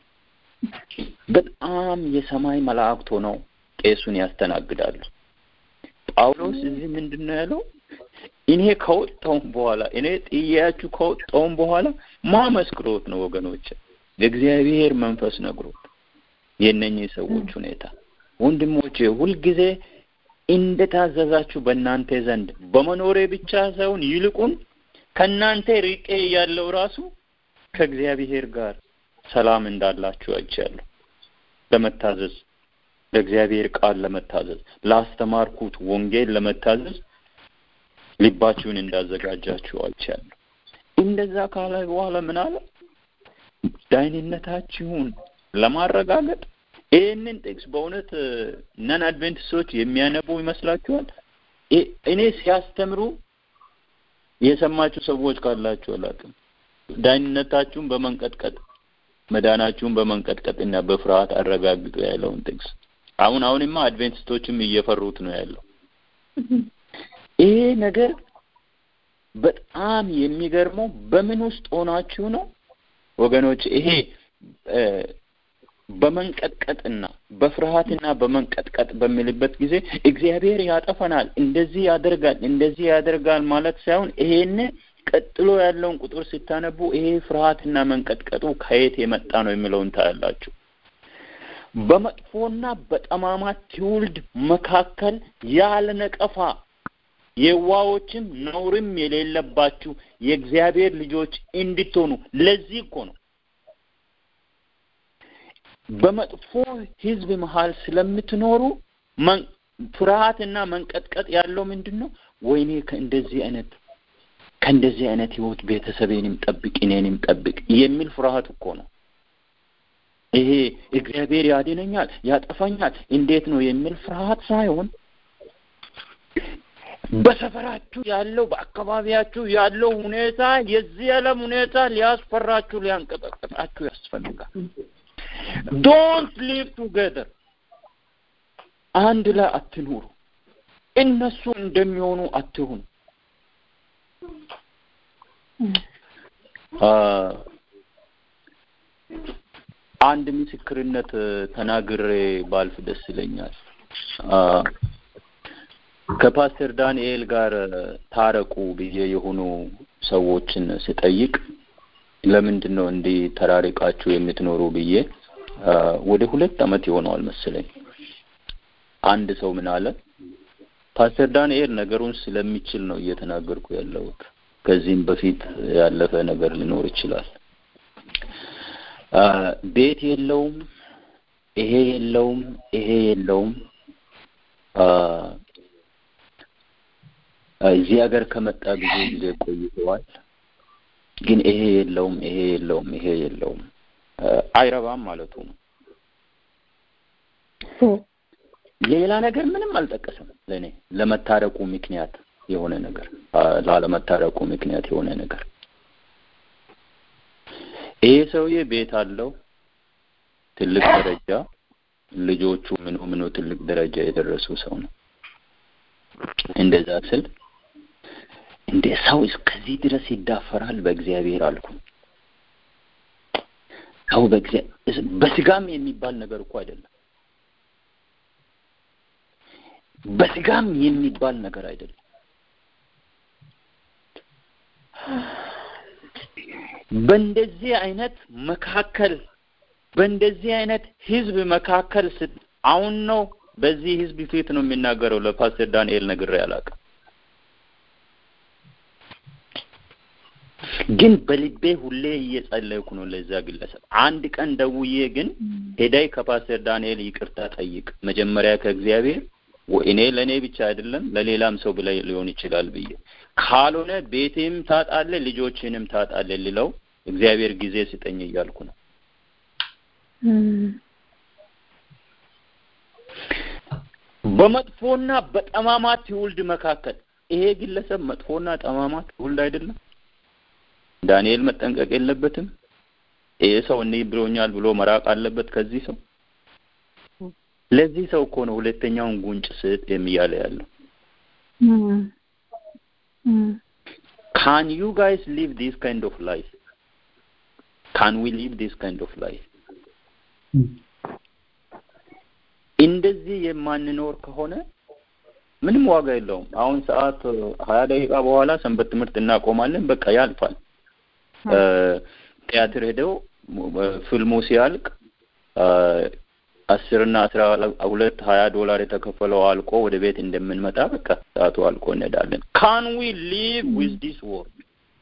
በጣም የሰማይ መላእክት ሆነው ቄሱን ያስተናግዳሉ። ጳውሎስ እዚህ ምንድን ነው ያለው? እኔ ከወጣውም በኋላ እኔ ጥያችሁ ከወጣውም በኋላ ማመስክሮት ነው ወገኖች፣ የእግዚአብሔር መንፈስ ነግሮት የእነኚህ ሰዎች ሁኔታ ወንድሞቼ ሁልጊዜ እንደታዘዛችሁ በእናንተ ዘንድ በመኖሬ ብቻ ሳይሆን ይልቁን ከእናንተ ርቄ ያለው ራሱ ከእግዚአብሔር ጋር ሰላም እንዳላችሁ አይቻለሁ። ለመታዘዝ ለእግዚአብሔር ቃል ለመታዘዝ ላስተማርኩት ወንጌል ለመታዘዝ ልባችሁን እንዳዘጋጃችሁ አይቻለሁ። እንደዛ ካለ በኋላ ምን አለ? ዳይንነታችሁን ለማረጋገጥ ይህንን ጥቅስ በእውነት ነን አድቬንቲስቶች የሚያነቡ ይመስላችኋል? እኔ ሲያስተምሩ የሰማችሁ ሰዎች ካላችሁ አላውቅም። ዳኝነታችሁን በመንቀጥቀጥ መዳናችሁን በመንቀጥቀጥ እና በፍርሃት አረጋግጡ ያለውን ጥቅስ አሁን አሁንማ አድቬንቲስቶችም እየፈሩት ነው ያለው። ይሄ ነገር በጣም የሚገርመው በምን ውስጥ ሆናችሁ ነው ወገኖች? ይሄ በመንቀጥቀጥና በፍርሃትና በመንቀጥቀጥ በሚልበት ጊዜ እግዚአብሔር ያጠፈናል፣ እንደዚህ ያደርጋል፣ እንደዚህ ያደርጋል ማለት ሳይሆን ይሄን ቀጥሎ ያለውን ቁጥር ስታነቡ ይሄ ፍርሃትና መንቀጥቀጡ ከየት የመጣ ነው የሚለውን ታያላችሁ። በመጥፎና በጠማማ ትውልድ መካከል ያለ ነቀፋ የዋዎችም ነውርም የሌለባችሁ የእግዚአብሔር ልጆች እንድትሆኑ ለዚህ እኮ ነው በመጥፎ ህዝብ መሀል ስለምትኖሩ ፍርሃትና መንቀጥቀጥ ያለው ምንድን ነው? ወይኔ ከእንደዚህ አይነት ከእንደዚህ አይነት ህይወት ቤተሰቤንም ጠብቅ እኔንም ጠብቅ የሚል ፍርሃት እኮ ነው። ይሄ እግዚአብሔር ያድነኛል፣ ያጠፋኛል፣ እንዴት ነው የሚል ፍርሃት ሳይሆን በሰፈራችሁ ያለው በአካባቢያችሁ ያለው ሁኔታ የዚህ ዓለም ሁኔታ ሊያስፈራችሁ ሊያንቀጠቅጣችሁ ያስፈልጋል። ዶንት ሊቭ ቱጌዘር አንድ ላይ አትኑሩ። እነሱ እንደሚሆኑ አትሁኑ። አንድ ምስክርነት ተናግሬ ባልፍ ደስ ይለኛል። ከፓስተር ዳንኤል ጋር ታረቁ ብዬ የሆኑ ሰዎችን ስጠይቅ ለምንድን ነው እንዲህ ተራርቃችሁ የምትኖሩ ብዬ ወደ ሁለት አመት ይሆነዋል መሰለኝ። አንድ ሰው ምን አለ፣ ፓስተር ዳንኤል ነገሩን ስለሚችል ነው እየተናገርኩ ያለሁት። ከዚህም በፊት ያለፈ ነገር ሊኖር ይችላል። ቤት የለውም፣ ይሄ የለውም፣ ይሄ የለውም። እዚህ ሀገር ከመጣ ብዙ ጊዜ ቆይተዋል። ግን ይሄ የለውም፣ ይሄ የለውም፣ ይሄ የለውም አይረባም ማለቱ ነው። ሌላ ነገር ምንም አልጠቀሰም። ለእኔ ለመታረቁ ምክንያት የሆነ ነገር ላለመታረቁ ምክንያት የሆነ ነገር ይሄ ሰውዬ ቤት አለው፣ ትልቅ ደረጃ፣ ልጆቹ ምኑ ምኑ ትልቅ ደረጃ የደረሱ ሰው ነው። እንደዛ ስል እንደ ሰው እስከዚህ ድረስ ይዳፈራል በእግዚአብሔር አልኩ። ሰው በእግዚአብሔር በስጋም የሚባል ነገር እኮ አይደለም። በስጋም የሚባል ነገር አይደለም። በእንደዚህ አይነት መካከል በእንደዚህ አይነት ህዝብ መካከል ስት አሁን ነው በዚህ ህዝብ ፊት ነው የሚናገረው። ለፓስተር ዳንኤል ነግሬ አላውቅም። ግን በልቤ ሁሌ እየጸለይኩ ነው ለዛ ግለሰብ። አንድ ቀን ደውዬ ግን ሄዳይ ከፓስተር ዳንኤል ይቅርታ ጠይቅ መጀመሪያ ከእግዚአብሔር እኔ ለእኔ ብቻ አይደለም ለሌላም ሰው ብለ ሊሆን ይችላል ብዬ ካልሆነ ቤቴም ታጣለ ልጆችንም ታጣለ ልለው እግዚአብሔር ጊዜ ስጠኝ እያልኩ ነው። በመጥፎና በጠማማ ትውልድ መካከል ይሄ ግለሰብ መጥፎና ጠማማ ትውልድ አይደለም። ዳንኤል መጠንቀቅ የለበትም። ይሄ ሰው እንዲህ ብሎኛል ብሎ መራቅ አለበት ከዚህ ሰው። ለዚህ ሰው እኮ ነው ሁለተኛውን ጉንጭ ስጥ የሚያለ ያለው። ካን ዩ ጋይስ ሊቭ ዲስ ካይንድ ኦፍ ላይፍ ካን ዊ ሊቭ ዲስ ካይንድ ኦፍ ላይፍ እንደዚህ የማንኖር ከሆነ ምንም ዋጋ የለውም። አሁን ሰዓት ሀያ ደቂቃ በኋላ ሰንበት ትምህርት እናቆማለን። በቃ ያልፋል። ቲያትር ሄደው ፊልሙ ሲያልቅ አስርና አስራ ሁለት ሀያ ዶላር የተከፈለው አልቆ ወደ ቤት እንደምንመጣ በቃ ሰዓቱ አልቆ እንሄዳለን። ካን ዊ ሊቭ ዊዝ ዲስ ወርድ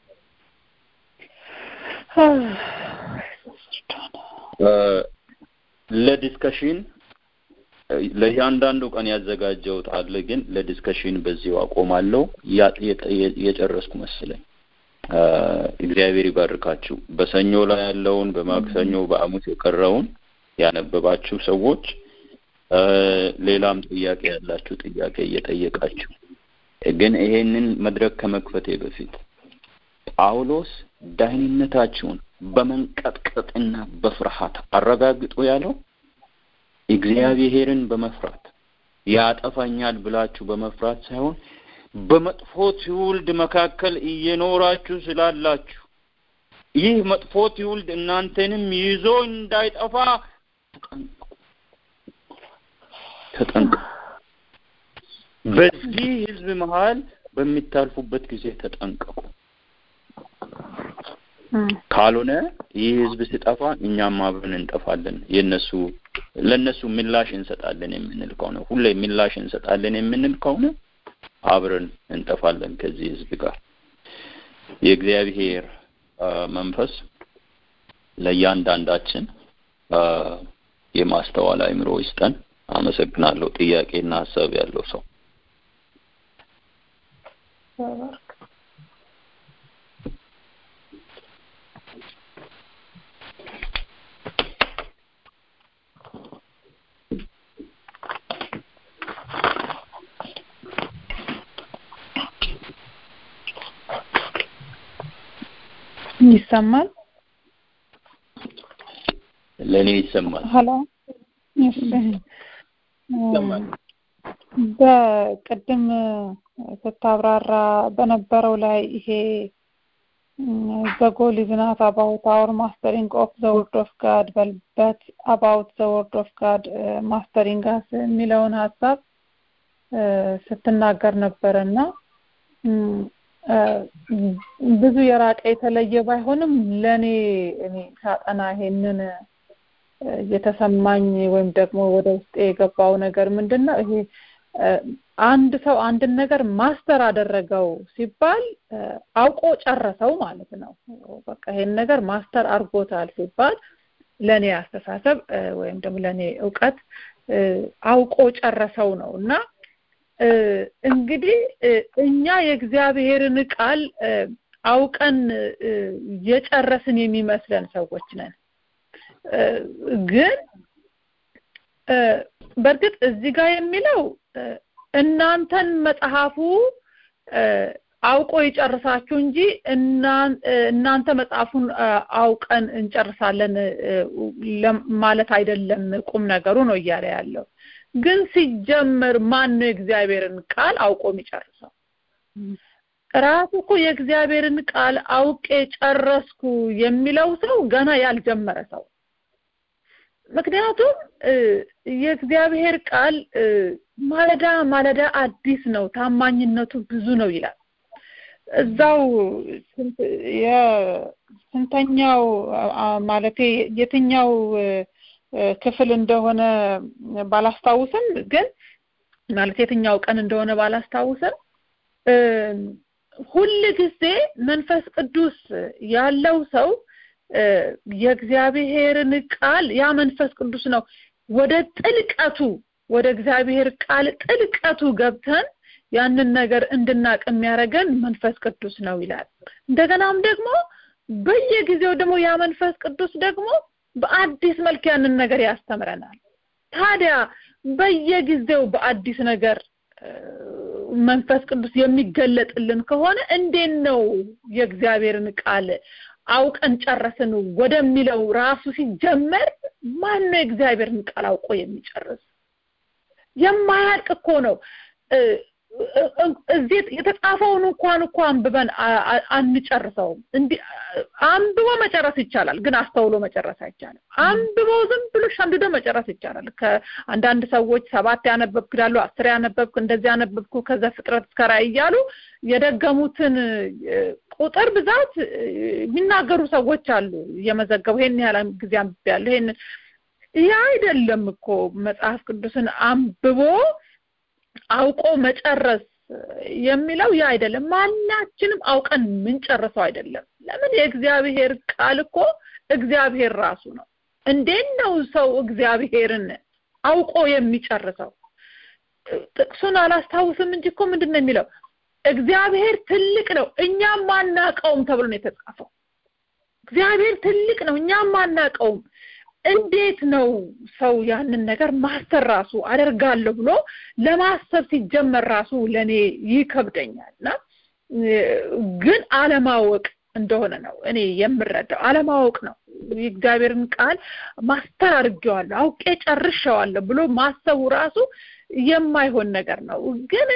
ለዲስከሽን ለእያንዳንዱ ቀን ያዘጋጀውት አለ፣ ግን ለዲስከሽን በዚሁ አቆማለሁ። የጨረስኩ መስለኝ። እግዚአብሔር ይባርካችሁ። በሰኞ ላይ ያለውን በማክሰኞ በሐሙስ የቀረውን ያነበባችሁ ሰዎች ሌላም ጥያቄ ያላችሁ ጥያቄ እየጠየቃችሁ ግን ይሄንን መድረክ ከመክፈቴ በፊት ጳውሎስ ደህንነታችሁን በመንቀጥቀጥና በፍርሃት አረጋግጡ ያለው እግዚአብሔርን በመፍራት ያጠፋኛል ብላችሁ በመፍራት ሳይሆን በመጥፎ ትውልድ መካከል እየኖራችሁ ስላላችሁ ይህ መጥፎ ትውልድ እናንተንም ይዞ እንዳይጠፋ ተጠንቀቁ። በዚህ ህዝብ መሀል በሚታልፉበት ጊዜ ተጠንቀቁ። ካልሆነ ይህ ህዝብ ሲጠፋ እኛም አብረን እንጠፋለን። የነሱ ለነሱ ምላሽ እንሰጣለን የምንል ከሆነ ሁሌ ምላሽ እንሰጣለን የምንል ከሆነ አብረን እንጠፋለን ከዚህ ህዝብ ጋር። የእግዚአብሔር መንፈስ ለእያንዳንዳችን የማስተዋል አእምሮ ይስጠን። አመሰግናለሁ። ጥያቄና ሀሳብ ያለው ሰው ይሰማል? ለእኔ ይሰማል። ሄሎ እሺ። በቅድም ስታብራራ በነበረው ላይ ይሄ the goal is not about our mastering of the word of God but about the word of God uh, mastering us የሚለውን ሀሳብ ስትናገር ነበረና ብዙ የራቀ የተለየ ባይሆንም ለኔ እኔ ሳጠና ይሄንን የተሰማኝ ወይም ደግሞ ወደ ውስጤ የገባው ነገር ምንድን ነው ይሄ አንድ ሰው አንድን ነገር ማስተር አደረገው ሲባል አውቆ ጨረሰው ማለት ነው። በቃ ይሄን ነገር ማስተር አድርጎታል ሲባል ለኔ አስተሳሰብ ወይም ደግሞ ለኔ እውቀት አውቆ ጨረሰው ነው እና እንግዲህ እኛ የእግዚአብሔርን ቃል አውቀን የጨረስን የሚመስለን ሰዎች ነን። ግን በእርግጥ እዚህ ጋር የሚለው እናንተን መጽሐፉ አውቆ ይጨርሳችሁ እንጂ እናንተ መጽሐፉን አውቀን እንጨርሳለን ማለት አይደለም ቁም ነገሩ ነው እያለ ያለው። ግን ሲጀመር ማን ነው የእግዚአብሔርን ቃል አውቆ የሚጨርሰው? ራሱ እኮ የእግዚአብሔርን ቃል አውቄ ጨረስኩ የሚለው ሰው ገና ያልጀመረ ሰው ምክንያቱም የእግዚአብሔር ቃል ማለዳ ማለዳ አዲስ ነው፣ ታማኝነቱ ብዙ ነው ይላል። እዛው የስንተኛው ማለቴ የትኛው ክፍል እንደሆነ ባላስታውስም ግን ማለት የትኛው ቀን እንደሆነ ባላስታውስም ሁል ጊዜ መንፈስ ቅዱስ ያለው ሰው የእግዚአብሔርን ቃል ያ መንፈስ ቅዱስ ነው ወደ ጥልቀቱ ወደ እግዚአብሔር ቃል ጥልቀቱ ገብተን ያንን ነገር እንድናቅ የሚያደርገን መንፈስ ቅዱስ ነው ይላል እንደገናም ደግሞ በየጊዜው ደግሞ ያ መንፈስ ቅዱስ ደግሞ በአዲስ መልክ ያንን ነገር ያስተምረናል ታዲያ በየጊዜው በአዲስ ነገር መንፈስ ቅዱስ የሚገለጥልን ከሆነ እንዴት ነው የእግዚአብሔርን ቃል አውቀን ጨረስን ወደሚለው ራሱ ሲጀመር ማን ነው የእግዚአብሔርን ቃል አውቆ የሚጨርስ የማያልቅ እኮ ነው እዚህ የተጻፈውን እንኳን እኮ አንብበን አንጨርሰውም እንዲህ አንብቦ መጨረስ ይቻላል ግን አስተውሎ መጨረስ አይቻልም አንብቦ ዝም ብሎ ሸምድዶ መጨረስ ይቻላል ከአንዳንድ ሰዎች ሰባት ያነበብክ ይላሉ አስር ያነበብክ እንደዚህ ያነበብኩ ከዛ ፍጥረት እስከ ራእይ እያሉ የደገሙትን ቁጥር ብዛት የሚናገሩ ሰዎች አሉ እየመዘገቡ ይሄን ያህል ጊዜ አንብቤያለሁ ይሄን ያ አይደለም እኮ መጽሐፍ ቅዱስን አንብቦ አውቆ መጨረስ የሚለው ያ አይደለም ማናችንም አውቀን ምንጨርሰው አይደለም ለምን የእግዚአብሔር ቃል እኮ እግዚአብሔር ራሱ ነው እንዴት ነው ሰው እግዚአብሔርን አውቆ የሚጨርሰው ጥቅሱን አላስታውስም እንጂ እኮ ምንድን ነው የሚለው እግዚአብሔር ትልቅ ነው እኛም ማናቀውም ተብሎ ነው የተጻፈው እግዚአብሔር ትልቅ ነው እኛም ማናቀውም እንዴት ነው ሰው ያንን ነገር ማስተር ራሱ አደርጋለሁ ብሎ ለማሰብ ሲጀመር ራሱ ለኔ ይከብደኛል እና ግን አለማወቅ እንደሆነ ነው እኔ የምረዳው አለማወቅ ነው የእግዚአብሔርን ቃል ማስተር አድርጌዋለሁ አውቄ ጨርሸዋለሁ ብሎ ማሰቡ ራሱ የማይሆን ነገር ነው ግን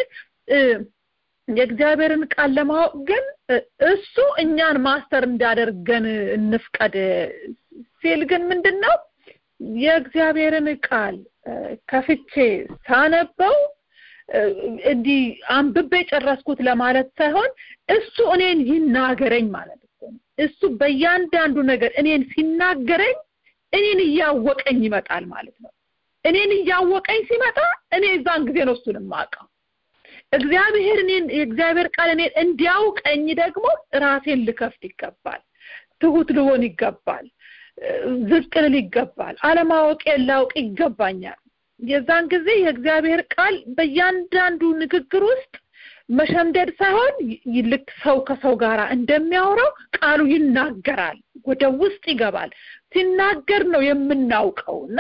የእግዚአብሔርን ቃል ለማወቅ ግን እሱ እኛን ማስተር እንዳደርገን እንፍቀድ ሲል ግን ምንድን ነው የእግዚአብሔርን ቃል ከፍቼ ሳነበው እንዲህ አንብቤ ጨረስኩት ለማለት ሳይሆን እሱ እኔን ይናገረኝ ማለት ነው እሱ በእያንዳንዱ ነገር እኔን ሲናገረኝ እኔን እያወቀኝ ይመጣል ማለት ነው እኔን እያወቀኝ ሲመጣ እኔ እዛን ጊዜ ነው እሱን የማውቀው እግዚአብሔር እኔን የእግዚአብሔር ቃል እኔን እንዲያውቀኝ ደግሞ ራሴን ልከፍት ይገባል ትሁት ልሆን ይገባል ዝቅ ልል ይገባል አለማወቄን ላውቅ ይገባኛል የዛን ጊዜ የእግዚአብሔር ቃል በእያንዳንዱ ንግግር ውስጥ መሸምደድ ሳይሆን ልክ ሰው ከሰው ጋር እንደሚያወራው ቃሉ ይናገራል ወደ ውስጥ ይገባል ሲናገር ነው የምናውቀው እና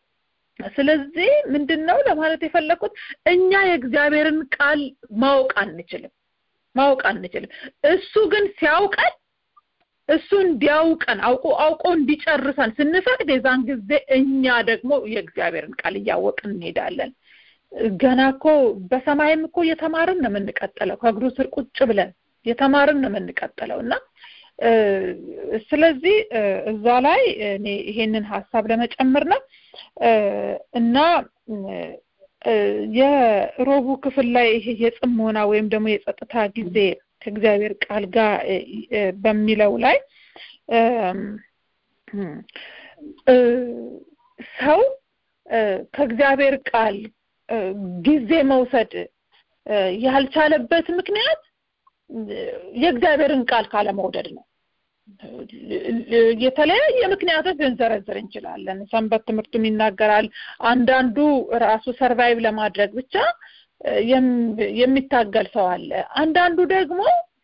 ስለዚህ ምንድን ነው ለማለት የፈለኩት እኛ የእግዚአብሔርን ቃል ማወቅ አንችልም ማወቅ አንችልም እሱ ግን ሲያውቀን እሱ እንዲያውቀን አውቆ አውቆ እንዲጨርሰን ስንፈቅድ የዛን ጊዜ እኛ ደግሞ የእግዚአብሔርን ቃል እያወቅን እንሄዳለን ገና እኮ በሰማይም እኮ እየተማርን ነው የምንቀጥለው ከእግሩ ስር ቁጭ ብለን የተማርን ነው የምንቀጥለው እና ስለዚህ እዛ ላይ እኔ ይሄንን ሀሳብ ለመጨመር ነው እና የሮቡ ክፍል ላይ ይሄ የጽሞና ወይም ደግሞ የጸጥታ ጊዜ ከእግዚአብሔር ቃል ጋር በሚለው ላይ ሰው ከእግዚአብሔር ቃል ጊዜ መውሰድ ያልቻለበት ምክንያት የእግዚአብሔርን ቃል ካለመውደድ ነው የተለያየ ምክንያቶች ልንዘረዝር እንችላለን ሰንበት ትምህርቱም ይናገራል አንዳንዱ ራሱ ሰርቫይቭ ለማድረግ ብቻ የሚታገል ሰው አለ አንዳንዱ ደግሞ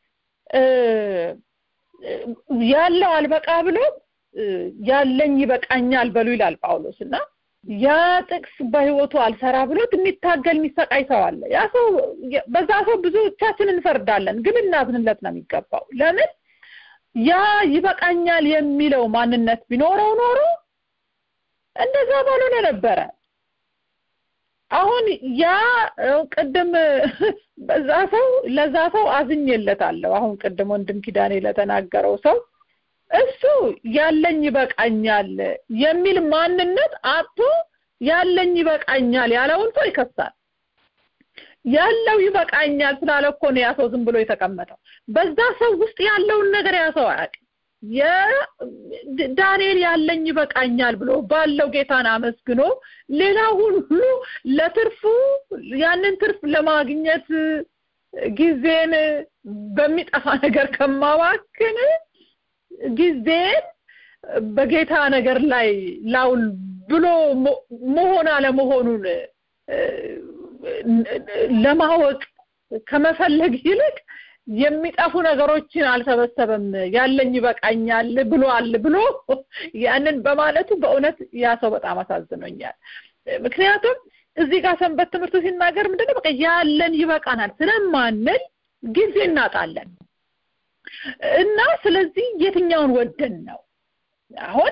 ያለው አልበቃ ብሎ ያለኝ ይበቃኛል በሉ ይላል ጳውሎስ እና ያ ጥቅስ በህይወቱ አልሰራ ብሎት የሚታገል የሚሰቃይ ሰው አለ ያ ሰው በዛ ሰው ብዙዎቻችን እንፈርዳለን ግን እናዝንለት ነው የሚገባው ለምን ያ ይበቃኛል የሚለው ማንነት ቢኖረው ኖሮ እንደዛ ባልሆነ ነበረ አሁን ያ ቅድም በዛ ሰው ለዛ ሰው አዝኜለታለሁ አሁን ቅድም ወንድም ኪዳኔ ለተናገረው ሰው እሱ ያለኝ ይበቃኛል የሚል ማንነት አጥቶ ያለኝ ይበቃኛል ያለውን ሰው ይከሳል ያለው ይበቃኛል ስላለ እኮ ነው ያ ሰው ዝም ብሎ የተቀመጠው በዛ ሰው ውስጥ ያለውን ነገር ያ ሰው አያውቅም ዳንኤል ያለኝ ይበቃኛል ብሎ ባለው ጌታን አመስግኖ ሌላውን ሁሉ ለትርፉ ያንን ትርፍ ለማግኘት ጊዜን በሚጠፋ ነገር ከማባክን ጊዜን በጌታ ነገር ላይ ላውል ብሎ መሆን አለመሆኑን ለማወቅ ከመፈለግ ይልቅ የሚጠፉ ነገሮችን አልሰበሰበም ያለኝ ይበቃኛል ብሏል ብሎ ያንን በማለቱ በእውነት ያ ሰው በጣም አሳዝኖኛል ምክንያቱም እዚህ ጋር ሰንበት ትምህርቱ ሲናገር ምንድነው በቃ ያለን ይበቃናል ስለማንል ጊዜ እናጣለን እና ስለዚህ የትኛውን ወደን ነው አሁን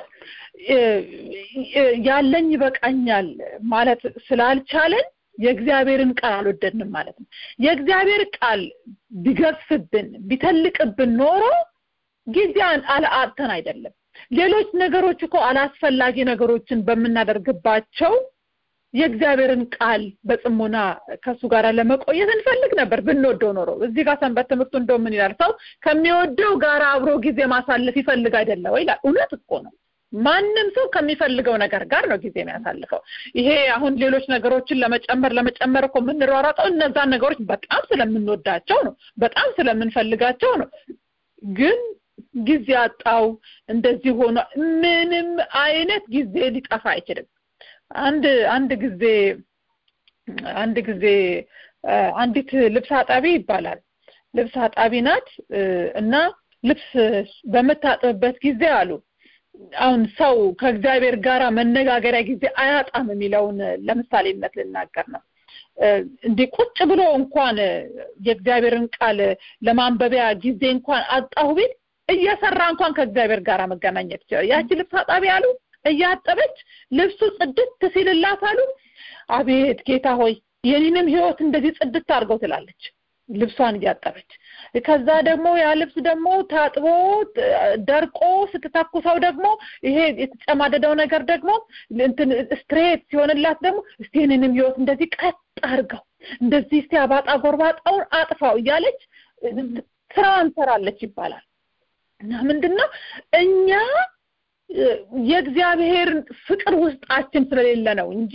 ያለኝ ይበቃኛል ማለት ስላልቻለን የእግዚአብሔርን ቃል አልወደድንም ማለት ነው የእግዚአብሔር ቃል ቢገፍብን ቢተልቅብን ኖሮ ጊዜን አልአጥተን አይደለም ሌሎች ነገሮች እኮ አላስፈላጊ ነገሮችን በምናደርግባቸው የእግዚአብሔርን ቃል በጽሞና ከሱ ጋር ለመቆየት እንፈልግ ነበር ብንወደው ኖሮ እዚህ ጋር ሰንበት ትምህርቱ እንደው ምን ይላል ሰው ከሚወደው ጋር አብሮ ጊዜ ማሳለፍ ይፈልግ አይደለ ወይ ይላል እውነት እኮ ነው ማንም ሰው ከሚፈልገው ነገር ጋር ነው ጊዜ የሚያሳልፈው ይሄ አሁን ሌሎች ነገሮችን ለመጨመር ለመጨመር እኮ የምንሯሯጠው እነዛን ነገሮች በጣም ስለምንወዳቸው ነው በጣም ስለምንፈልጋቸው ነው ግን ጊዜ አጣው እንደዚህ ሆኖ ምንም አይነት ጊዜ ሊጠፋ አይችልም አንድ አንድ ጊዜ አንድ ጊዜ አንዲት ልብስ አጣቢ ይባላል ልብስ አጣቢ ናት እና ልብስ በምታጥብበት ጊዜ አሉ አሁን ሰው ከእግዚአብሔር ጋር መነጋገሪያ ጊዜ አያጣም የሚለውን ለምሳሌነት ልናገር ነው እንዲህ ቁጭ ብሎ እንኳን የእግዚአብሔርን ቃል ለማንበቢያ ጊዜ እንኳን አጣሁ ቢል እየሰራ እንኳን ከእግዚአብሔር ጋር መገናኘት ይችላል ያቺ ልብስ አጣቢ አሉ እያጠበች ልብሱ ጽድት ሲልላት አሉ አቤት ጌታ ሆይ የኔንም ህይወት እንደዚህ ጽድት አድርገው ትላለች ልብሷን እያጠበች ከዛ ደግሞ ያ ልብስ ደግሞ ታጥቦ ደርቆ ስትተኩሰው ደግሞ ይሄ የተጨማደደው ነገር ደግሞ እንትን ስትሬት ሲሆንላት ደግሞ እስቲ የኔንም ህይወት እንደዚህ ቀጥ አድርገው እንደዚህ እስቲ አባጣ ጎርባጣውን አጥፋው እያለች ስራዋን ሰራለች ይባላል እና ምንድነው እኛ የእግዚአብሔር ፍቅር ውስጣችን ስለሌለ ነው እንጂ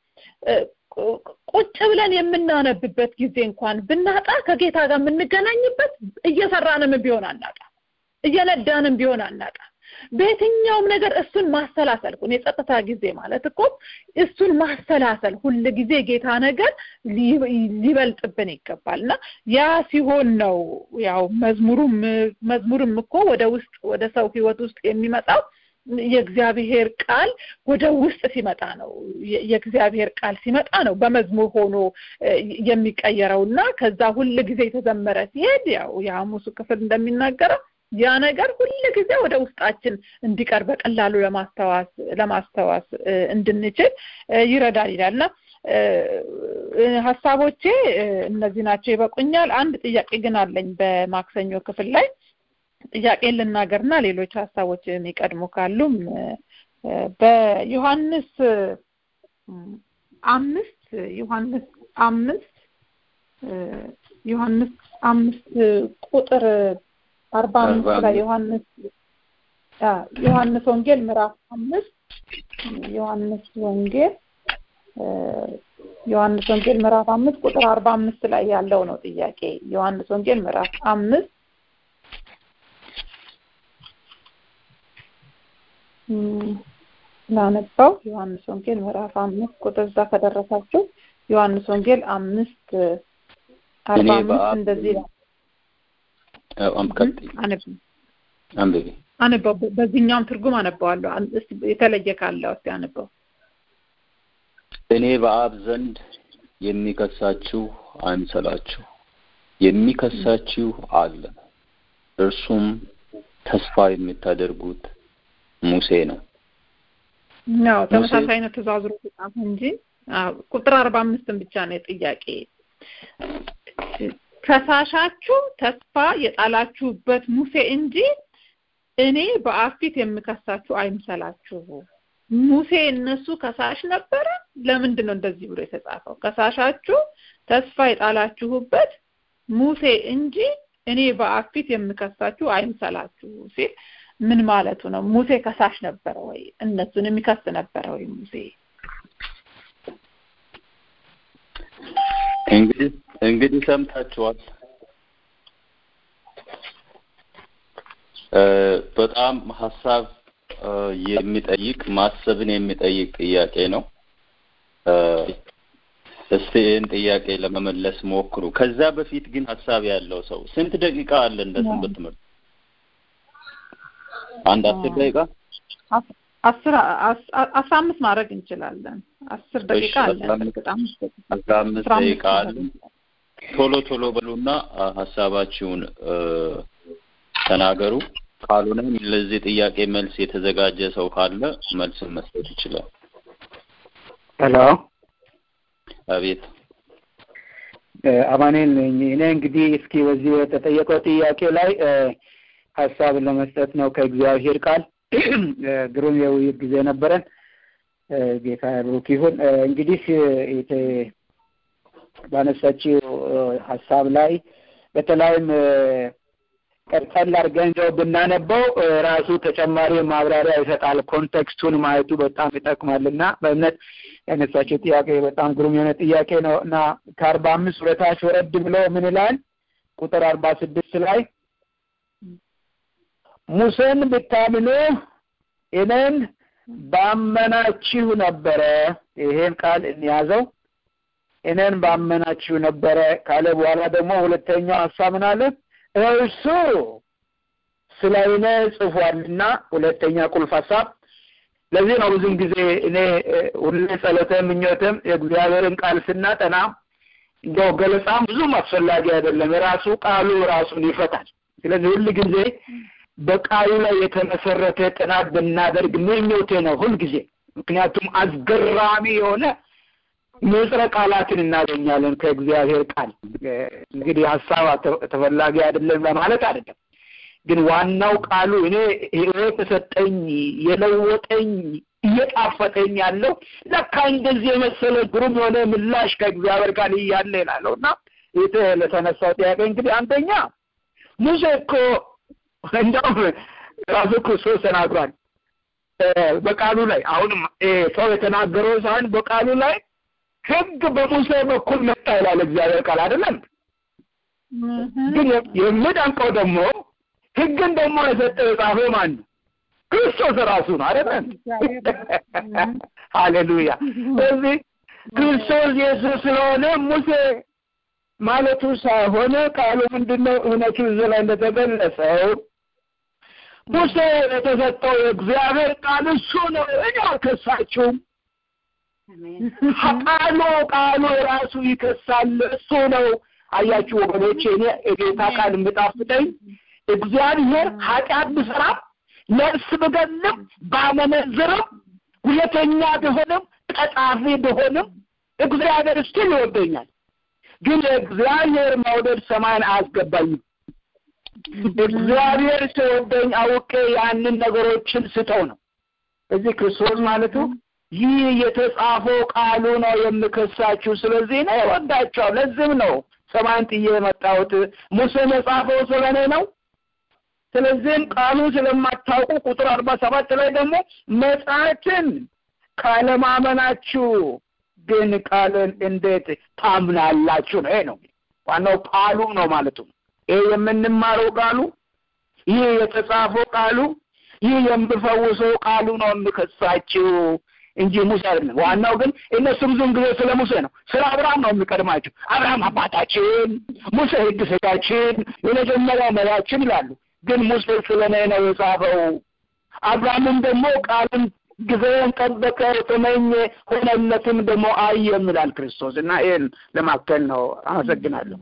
ቁጭ ብለን የምናነብበት ጊዜ እንኳን ብናጣ ከጌታ ጋር የምንገናኝበት እየሰራንም ቢሆን አናጣ እየነዳንም ቢሆን አናጣ በየትኛውም ነገር እሱን ማሰላሰል እኮ የጸጥታ ጊዜ ማለት እኮ እሱን ማሰላሰል ሁል ጊዜ ጌታ ነገር ሊበልጥብን ይገባል እና ያ ሲሆን ነው ያው መዝሙሩም መዝሙርም እኮ ወደ ውስጥ ወደ ሰው ህይወት ውስጥ የሚመጣው የእግዚአብሔር ቃል ወደ ውስጥ ሲመጣ ነው የእግዚአብሔር ቃል ሲመጣ ነው በመዝሙር ሆኖ የሚቀየረው እና ከዛ ሁል ጊዜ የተዘመረ ሲሄድ ያው የሐሙሱ ክፍል እንደሚናገረው ያ ነገር ሁል ጊዜ ወደ ውስጣችን እንዲቀር በቀላሉ ለማስተዋስ ለማስተዋስ እንድንችል ይረዳል ይላልና ሀሳቦቼ እነዚህ ናቸው ይበቁኛል አንድ ጥያቄ ግን አለኝ በማክሰኞ ክፍል ላይ ጥያቄን ልናገርና ሌሎች ሀሳቦች የሚቀድሙ ካሉም በዮሐንስ አምስት ዮሐንስ አምስት ዮሐንስ አምስት ቁጥር አርባ አምስት ላይ ዮሐንስ ዮሐንስ ወንጌል ምዕራፍ አምስት ዮሐንስ ወንጌል ዮሐንስ ወንጌል ምዕራፍ አምስት ቁጥር አርባ አምስት ላይ ያለው ነው ጥያቄ ዮሐንስ ወንጌል ምዕራፍ አምስት ላነባው ዮሐንስ ወንጌል ምዕራፍ አምስት ቁጥር እዛ ከደረሳችሁ ዮሐንስ ወንጌል አምስት አርባ አምስት እንደዚህ አንብቢ አነበው በዚህኛውም ትርጉም አነበዋለሁ የተለየ ካለ እስቲ አነበው እኔ በአብ ዘንድ የሚከሳችሁ አይምሰላችሁ የሚከሳችሁ አለ እርሱም ተስፋ የምታደርጉት ሙሴ ነው ነው ተመሳሳይ ነው ትእዛዙ ተጻፈ እንጂ ቁጥር አርባ አምስትን ብቻ ነው ጥያቄ ከሳሻችሁ ተስፋ የጣላችሁበት ሙሴ እንጂ እኔ በአብ ፊት የምከሳችሁ አይምሰላችሁ ሙሴ እነሱ ከሳሽ ነበረ ለምንድን ነው እንደዚህ ብሎ የተጻፈው ከሳሻችሁ ተስፋ የጣላችሁበት ሙሴ እንጂ እኔ በአብ ፊት የምከሳችሁ አይምሰላችሁ ሲል ምን ማለቱ ነው ሙሴ ከሳሽ ነበረ ወይ እነሱን የሚከስ ነበረ ወይ ሙሴ እንግዲህ እንግዲህ ሰምታችኋል። እ በጣም ሀሳብ እ የሚጠይቅ ማሰብን የሚጠይቅ ጥያቄ ነው። እ እስቲ ይህን ጥያቄ ለመመለስ ሞክሩ። ከዛ በፊት ግን ሀሳብ ያለው ሰው ስንት ደቂቃ አለ እንደ ሰንበት ትምህርት? አንድ አስር ደቂቃ አስር አስ- አስራ አምስት ማድረግ እንችላለን። አስር ደቂቃ እሺ፣ አለን። አስራ አምስት በእርግጥ አምስት ደቂቃ አስራ አምስት አስራ አምስት ደቂቃ አለ። ቶሎ ቶሎ በሉና አ፣ ሀሳባችሁን እ ተናገሩ። ካልሆነም ለዚህ ጥያቄ መልስ የተዘጋጀ ሰው ካለ መልስን መስጠት ይችላል። ሄሎ አቤት እ፣ አማኑኤል ነኝ። እኔ እንግዲህ እስኪ በዚህ በተጠየቀው ጥያቄ ላይ እ፣ ሀሳብ ለመስጠት ነው ከእግዚአብሔር ቃል እ፣ ግሩም የውይይት ጊዜ ነበረን። እ፣ ጌታ ብሩክ ይሁን። እ፣ እንግዲህ እ፣ የተ- ባነሳችው እ፣ ሀሳብ ላይ በተለይም እ፣ ቀጠል አድርገን እንደው ብናነበው እ፣ ራሱ ተጨማሪ ማብራሪያ ይሰጣል። ኮንቴክስቱን ማየቱ በጣም ይጠቅማልና በእምነት ያነሳችው ጥያቄ በጣም ግሩም የሆነ ጥያቄ ነው እና ከአርባ አምስት ወደታች ወረድ ብሎ ምን ይላል? ቁጥር አርባ ስድስት ላይ ሙሴን ብታምኑ እኔን ባመናችሁ ነበረ። ይሄን ቃል እንያዘው። እኔን ባመናችሁ ነበረ ካለ በኋላ ደግሞ ሁለተኛው ሀሳብ ምን አለ? እርሱ ስለ እኔ ጽፏልና ሁለተኛ ቁልፍ ሀሳብ ለዚህ ነው ብዙም ጊዜ እኔ እ፣ ሁሌ ጸሎተ ምኞትም የእግዚአብሔርን ቃል ስናጠና እንደው ገለጻም ብዙም አስፈላጊ አይደለም። የራሱ ቃሉ ራሱን ይፈታል። ስለዚህ ሁል ጊዜ በቃሉ ላይ የተመሰረተ ጥናት ብናደርግ ምኞቴ ነው ሁል ጊዜ። ምክንያቱም አስገራሚ የሆነ ንጽረ ቃላትን እናገኛለን ከእግዚአብሔር ቃል። እ፣ እንግዲህ ሀሳብ አተ- ተፈላጊ አይደለም ለማለት አይደለም። ግን ዋናው ቃሉ እኔ ህይወት የሰጠኝ የለወጠኝ እየጣፈጠኝ ያለው ለካ እንደዚህ የመሰለ ግሩም የሆነ ምላሽ ከእግዚአብሔር ቃል እያለ ይላለሁ እና ይህ ለተነሳው ጥያቄ እንግዲህ አንደኛ ሙሴ እኮ እንደውም ራሱ ክርስቶስ ተናግሯል እ፣ በቃሉ ላይ አሁንም እ፣ ሰው የተናገረው ሳይሆን በቃሉ ላይ ህግ በሙሴ በኩል መጣ ይላል እግዚአብሔር ቃል አይደለም ግን የ- የሚደንቀው ደግሞ ህግን ደግሞ የሰጠው የጻፈው ማን ነው? ክርስቶስ ራሱ ነው አይደል? ሃሌሉያ። ስለዚህ ክርስቶስ ኢየሱስ ስለሆነ ሙሴ ማለቱ ሳይሆን ቃሉ ምንድነው? እውነቱ እዚህ ላይ እንደተገለጸው ሙሴ የተሰጠው የእግዚአብሔር ቃል እሱ ነው። እኔ አልከሳችሁም። ቃሉ ቃሉ ራሱ ይከሳል። እሱ ነው። አያችሁ ወገኖቼ፣ እኔ የጌታ ቃል የምጣፍጠኝ እግዚአብሔር ኃጢአት ብሰራም ነፍስ ብገልም ባመነዝርም ሁለተኛ ቢሆንም ቀጣፊ ቢሆንም እግዚአብሔር ስቲል ይወደኛል። ግን እግዚአብሔር መውደድ ሰማይን አያስገባኝም። እግዚአብሔር ሲወደኝ አውቄ ያንን ነገሮችን ስተው ነው። እዚህ ክርስቶስ ማለቱ ይህ የተጻፈው ቃሉ ነው የምከሳችሁ፣ ስለዚህ ነው እወዳቸዋለሁ። ለዚህም ነው ሰማይን ጥዬ የመጣሁት። ሙሴ የጻፈው ስለ እኔ ነው። ስለዚህም ቃሉ ስለማታውቁ ቁጥር አርባ ሰባት ላይ ደግሞ መጽሐፍትን ካለማመናችሁ ግን ቃልን እንዴት ታምናላችሁ ነው። ይሄ ነው ዋናው ቃሉ ነው ማለቱ ነው። ይሄ የምንማረው ቃሉ፣ ይህ የተጻፈው ቃሉ፣ ይህ የምፈውሰው ቃሉ ነው የምከሳችሁ እንጂ ሙሴ አይደለም። ዋናው ግን እነሱ ብዙም ጊዜ ስለ ሙሴ ነው፣ ስለ አብርሃም ነው የሚቀድማቸው። አብርሃም አባታችን፣ ሙሴ ሕግ ሰጣችን፣ የመጀመሪያ መሪያችን ይላሉ። ግን ሙሴ ስለ እኔ ነው የጻፈው። አብርሃምም ደግሞ ቃልን ጊዜውን ጠበቀ፣ ተመኘ፣ ሆነለትም ደግሞ አየም ይላል ክርስቶስ እና ይህን ለማከል ነው። አመሰግናለሁ።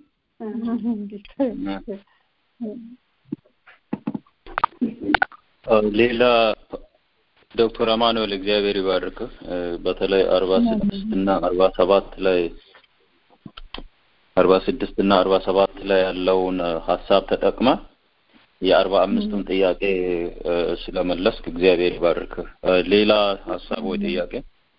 ሌላ ዶክተር አማኑኤል እግዚአብሔር ይባርክ። በተለይ አርባ ስድስት እና አርባ ሰባት ላይ አርባ ስድስት እና አርባ ሰባት ላይ ያለውን ሀሳብ ተጠቅመ የአርባ አምስቱን ጥያቄ ስለመለስክ እግዚአብሔር ይባርክ። ሌላ ሀሳብ ወይ ጥያቄ?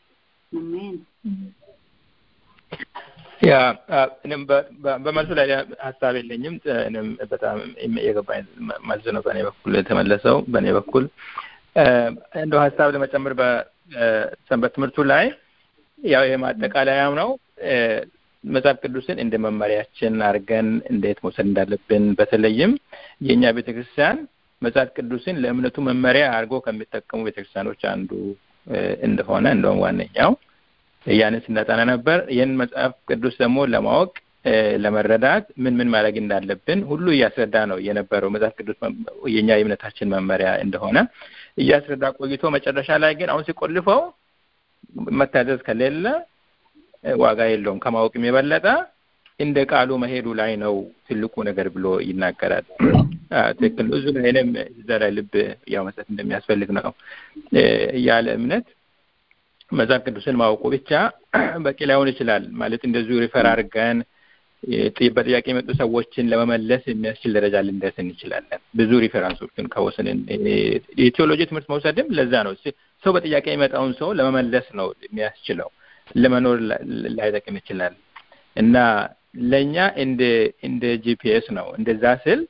ያ እኔም በመልሱ ላይ ሀሳብ የለኝም። እኔም በጣም የገባኝ መልስ ነው በእኔ በኩል የተመለሰው። በእኔ በኩል እንደው ሀሳብ ለመጨመር በሰንበት ትምህርቱ ላይ ያው ይሄ ማጠቃለያም ነው። መጽሐፍ ቅዱስን እንደ መመሪያችን አድርገን እንዴት መውሰድ እንዳለብን በተለይም የእኛ ቤተክርስቲያን መጽሐፍ ቅዱስን ለእምነቱ መመሪያ አድርጎ ከሚጠቀሙ ቤተክርስቲያኖች አንዱ እንደሆነ እንደውም ዋነኛው ያንን ስናጠና ነበር። ይህን መጽሐፍ ቅዱስ ደግሞ ለማወቅ ለመረዳት ምን ምን ማድረግ እንዳለብን ሁሉ እያስረዳ ነው የነበረው። መጽሐፍ ቅዱስ የኛ የእምነታችን መመሪያ እንደሆነ እያስረዳ ቆይቶ መጨረሻ ላይ ግን አሁን ሲቆልፈው መታዘዝ ከሌለ ዋጋ የለውም፣ ከማወቅም የበለጠ እንደ ቃሉ መሄዱ ላይ ነው ትልቁ ነገር ብሎ ይናገራል። ትክክል ነው። እዙ ላይንም እዛ ላይ ልብ ያው መስጠት እንደሚያስፈልግ ነው። ያለ እምነት መጽሐፍ ቅዱስን ማወቁ ብቻ በቂ ላይሆን ይችላል። ማለት እንደዚሁ ሪፈር አድርገን በጥያቄ የመጡ ሰዎችን ለመመለስ የሚያስችል ደረጃ ልንደርስ እንችላለን። ብዙ ሪፈራንሶችን ከወስንን የቴዎሎጂ ትምህርት መውሰድም ለዛ ነው። ሰው በጥያቄ የመጣውን ሰው ለመመለስ ነው የሚያስችለው። ለመኖር ላይጠቅም ይችላል እና ለእኛ እንደ እንደ ጂፒኤስ ነው። እንደዛ ስል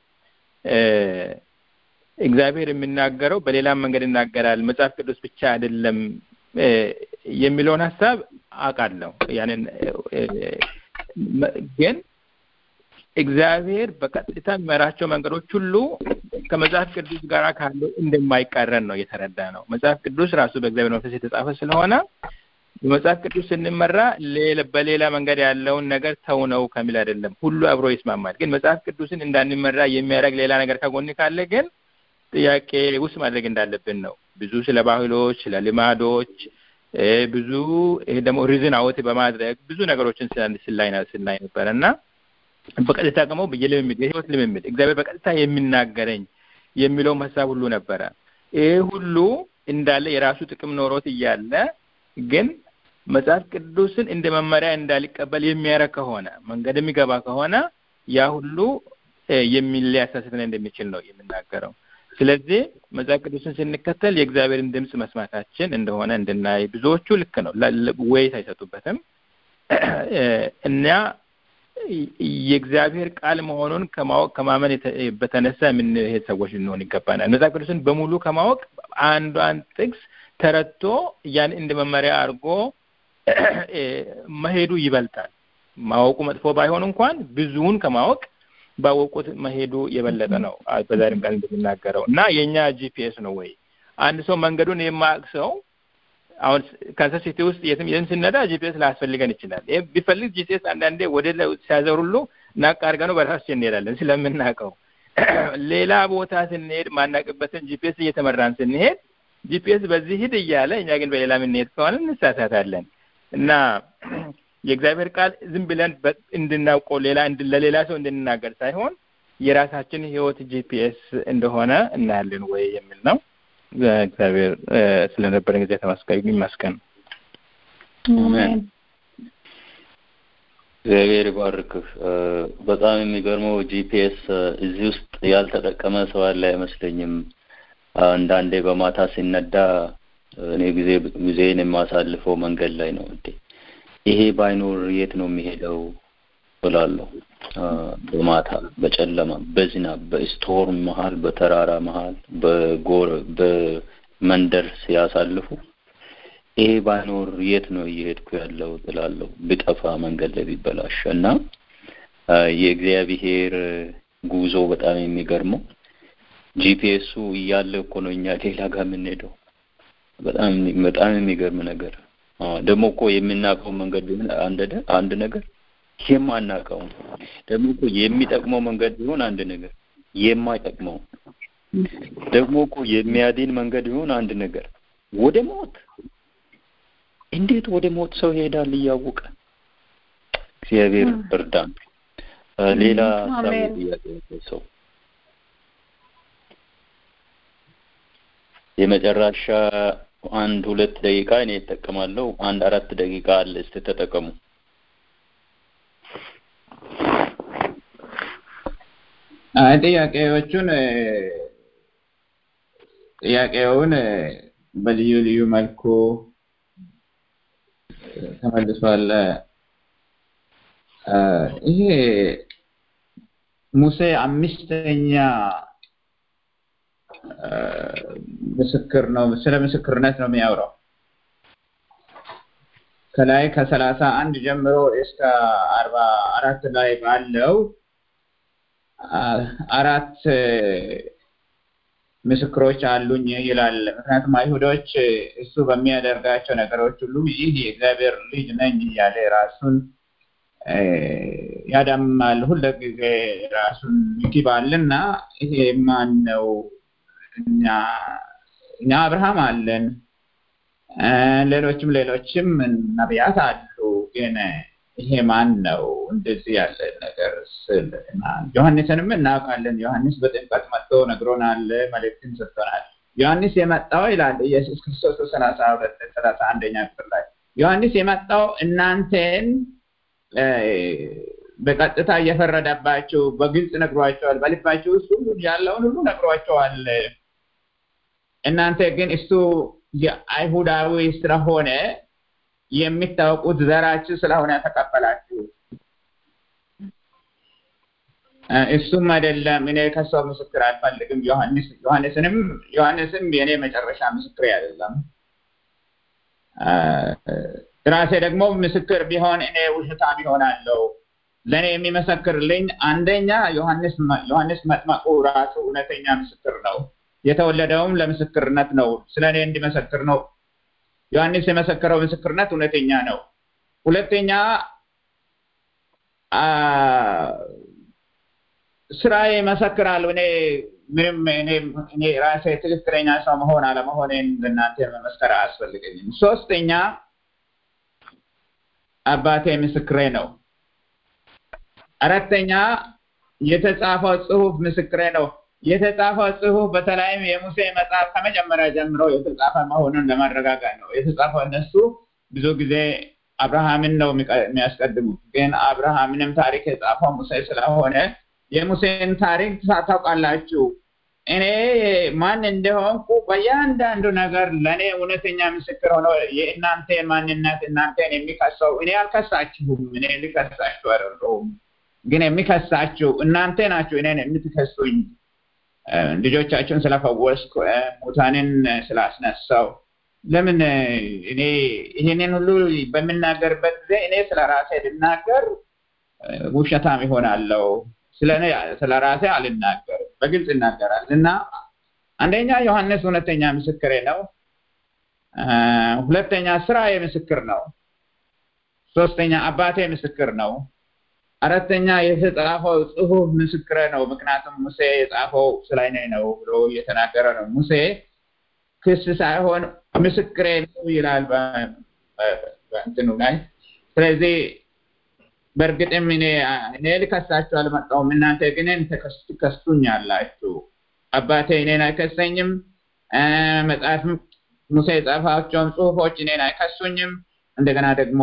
እግዚአብሔር የሚናገረው በሌላም መንገድ ይናገራል፣ መጽሐፍ ቅዱስ ብቻ አይደለም የሚለውን ሀሳብ አውቃለሁ። ያንን ግን እግዚአብሔር በቀጥታ የሚመራቸው መንገዶች ሁሉ ከመጽሐፍ ቅዱስ ጋር ካለው እንደማይቃረን ነው የተረዳ ነው። መጽሐፍ ቅዱስ ራሱ በእግዚአብሔር መንፈስ የተጻፈ ስለሆነ በመጽሐፍ ቅዱስ ስንመራ በሌላ መንገድ ያለውን ነገር ተው ነው ከሚል አይደለም። ሁሉ አብሮ ይስማማል። ግን መጽሐፍ ቅዱስን እንዳንመራ የሚያደርግ ሌላ ነገር ከጎን ካለ ግን ጥያቄ ውስጥ ማድረግ እንዳለብን ነው። ብዙ ስለ ባህሎች፣ ስለ ልማዶች ብዙ ይሄ ደግሞ ሪዝን አውት በማድረግ ብዙ ነገሮችን ስላይ ስናይ ነበር እና በቀጥታ ደግሞ የልምምድ የህይወት ልምምድ እግዚአብሔር በቀጥታ የሚናገረኝ የሚለውም ሀሳብ ሁሉ ነበረ። ይሄ ሁሉ እንዳለ የራሱ ጥቅም ኖሮት እያለ ግን መጽሐፍ ቅዱስን እንደ መመሪያ እንዳሊቀበል የሚያደርግ ከሆነ መንገድ የሚገባ ከሆነ ያ ሁሉ ሊያሳስተን እንደሚችል ነው የምናገረው። ስለዚህ መጽሐፍ ቅዱስን ስንከተል የእግዚአብሔርን ድምፅ መስማታችን እንደሆነ እንድናይ ብዙዎቹ ልክ ነው ወይት አይሰጡበትም እና የእግዚአብሔር ቃል መሆኑን ከማወቅ ከማመን በተነሳ የምንሄድ ሰዎች ልንሆን ይገባናል። መጽሐፍ ቅዱስን በሙሉ ከማወቅ አንዷን ጥቅስ ተረድቶ ያን እንደ መመሪያ አድርጎ መሄዱ ይበልጣል። ማወቁ መጥፎ ባይሆን እንኳን ብዙውን ከማወቅ ባወቁት መሄዱ የበለጠ ነው። በዛሬም ቃል እንደሚናገረው እና የእኛ ጂፒኤስ ነው ወይ አንድ ሰው መንገዱን የማያውቅ ሰው አሁን ካንሳስ ሲቲ ውስጥ የትም የትም ስነዳ ጂፒኤስ ላያስፈልገን ይችላል። ይህ ቢፈልግ ጂፒኤስ አንዳንዴ ወደ ሲያዘር ሁሉ ናቅ አድርገነው በራሳችን እንሄዳለን ስለምናውቀው። ሌላ ቦታ ስንሄድ ማናቅበትን ጂፒኤስ እየተመራን ስንሄድ ጂፒኤስ በዚህ ሂድ እያለ እኛ ግን በሌላ የምንሄድ ከሆነ እንሳሳታለን እና የእግዚአብሔር ቃል ዝም ብለን እንድናውቀው ሌላ ለሌላ ሰው እንድንናገር ሳይሆን የራሳችን ህይወት ጂፒኤስ እንደሆነ እናያለን ወይ የሚል ነው። እግዚአብሔር ስለነበረን ጊዜ ተመስገን ይመስገን። እግዚአብሔር ይባርክህ። በጣም የሚገርመው ጂፒኤስ እዚህ ውስጥ ያልተጠቀመ ሰው ያለ አይመስለኝም። አንዳንዴ በማታ ሲነዳ እኔ ጊዜ ጊዜን የማሳልፈው መንገድ ላይ ነው እንዴ ይሄ ባይኖር የት ነው የሚሄደው ብላለሁ። በማታ በጨለማ በዝናብ በስቶርም መሀል በተራራ መሀል በጎር በመንደር ሲያሳልፉ ይሄ ባይኖር የት ነው እየሄድኩ ያለው እላለሁ። ብጠፋ መንገድ ላይ ቢበላሽ እና የእግዚአብሔር ጉዞ በጣም የሚገርመው ጂፒኤሱ እያለ እኮ ነው እኛ ሌላ ጋር የምንሄደው። በጣም በጣም የሚገርም ነገር ደግሞ እኮ የምናውቀው መንገድ ቢሆን አንድ አንድ ነገር የማናውቀው ደግሞ እኮ የሚጠቅመው መንገድ ቢሆን አንድ ነገር የማይጠቅመው ደግሞ እኮ የሚያድን መንገድ ቢሆን አንድ ነገር ወደ ሞት እንዴት ወደ ሞት ሰው ይሄዳል እያወቀ እግዚአብሔር እርዳን። ሌላ ሀሳብ ጥያቄ ሰው የመጨረሻ አንድ ሁለት ደቂቃ እኔ እጠቀማለሁ። አንድ አራት ደቂቃ አለ። እስቲ ተጠቀሙ። አይ ጥያቄዎቹን ጥያቄውን በልዩ ልዩ መልኩ ተመልሷል። ይሄ ሙሴ አምስተኛ ምስክር ነው። ስለ ምስክርነት ነው የሚያወራው። ከላይ ከሰላሳ አንድ ጀምሮ እስከ አርባ አራት ላይ ባለው አራት ምስክሮች አሉኝ ይላል። ምክንያቱም አይሁዶች እሱ በሚያደርጋቸው ነገሮች ሁሉ ይህ የእግዚአብሔር ልጅ ነኝ እያለ ራሱን ያዳማል። ሁልጊዜ ራሱን ይክባልና ይሄ ማን ነው? እኛ እኛ አብርሃም አለን፣ ሌሎችም ሌሎችም ነቢያት አሉ ግን ይሄ ማን ነው እንደዚህ ያለ ነገር ስል ዮሐንስንም እናውቃለን። ዮሐንስ በጥምቀት መጥቶ ነግሮናል፣ መልእክትን ሰጥቶናል። ዮሐንስ የመጣው ይላል ኢየሱስ ክርስቶስ ሰላሳ ሁለት ሰላሳ አንደኛ ክፍል ላይ ዮሐንስ የመጣው እናንተን በቀጥታ እየፈረደባችሁ በግልጽ ነግሯቸዋል። በልባችሁ ውስጥ ሁሉ ያለውን ሁሉ ነግሯቸዋል። እናንተ ግን እሱ የአይሁዳዊ ስለሆነ የሚታወቁት ዘራችሁ ስለሆነ ተቀበላችሁ። እሱም አይደለም እኔ ከሰው ምስክር አልፈልግም። ዮሐንስ ዮሐንስንም ዮሐንስም የእኔ መጨረሻ ምስክር አይደለም። ራሴ ደግሞ ምስክር ቢሆን እኔ ውሸታም ይሆናለሁ። ለእኔ የሚመሰክርልኝ አንደኛ ዮሐንስ ዮሐንስ መጥመቁ ራሱ እውነተኛ ምስክር ነው። የተወለደውም ለምስክርነት ነው። ስለ እኔ እንዲመሰክር ነው። ዮሐንስ የመሰከረው ምስክርነት እውነተኛ ነው። ሁለተኛ ስራዬ ይመሰክራል። እኔ ምንም እኔ ራሴ ትክክለኛ ሰው መሆን አለመሆኔን ለእናንተ መመስከር አያስፈልገኝም። ሶስተኛ አባቴ ምስክሬ ነው። አራተኛ የተጻፈው ጽሁፍ ምስክሬ ነው። የተጻፈው ጽሁፍ በተለይም የሙሴ መጽሐፍ ከመጀመሪያ ጀምሮ የተጻፈ መሆኑን ለማረጋገጥ ነው። የተጻፈው እነሱ ብዙ ጊዜ አብርሃምን ነው የሚያስቀድሙት፣ ግን አብርሃምንም ታሪክ የጻፈው ሙሴ ስለሆነ የሙሴን ታሪክ ታውቃላችሁ። እኔ ማን እንደሆንኩ በእያንዳንዱ ነገር ለእኔ እውነተኛ ምስክር ሆኖ የእናንተን ማንነት እናንተን የሚከሰው እኔ አልከሳችሁም። እኔ ልከሳችሁ አይደለሁም፣ ግን የሚከሳችሁ እናንተ ናችሁ። እኔን የምትከሱኝ ልጆቻቸውን ስለፈወስኩ ሙታንን ስላስነሳው ለምን እኔ ይህንን ሁሉ በምናገርበት ጊዜ እኔ ስለ ራሴ ልናገር ውሸታም ይሆናለሁ። ስለ እኔ ስለ ራሴ አልናገርም፣ በግልጽ ይናገራል እና አንደኛ ዮሐንስ እውነተኛ ምስክሬ ነው። ሁለተኛ ስራዬ ምስክር ነው። ሶስተኛ አባቴ ምስክር ነው። አራተኛ የተጻፈው ጽሁፍ ምስክረ ነው። ምክንያቱም ሙሴ የጻፈው ስለ እኔ ነው ብሎ እየተናገረ ነው። ሙሴ ክስ ሳይሆን ምስክሬ ነው ይላል በእንትኑ ላይ። ስለዚህ በእርግጥም እኔ እኔ ልከሳችሁ አልመጣሁም፣ እናንተ ግን ትከሱኛላችሁ። አባቴ እኔን አይከሰኝም። መጽሐፍ ሙሴ የጻፋቸውን ጽሁፎች እኔን አይከሱኝም። እንደገና ደግሞ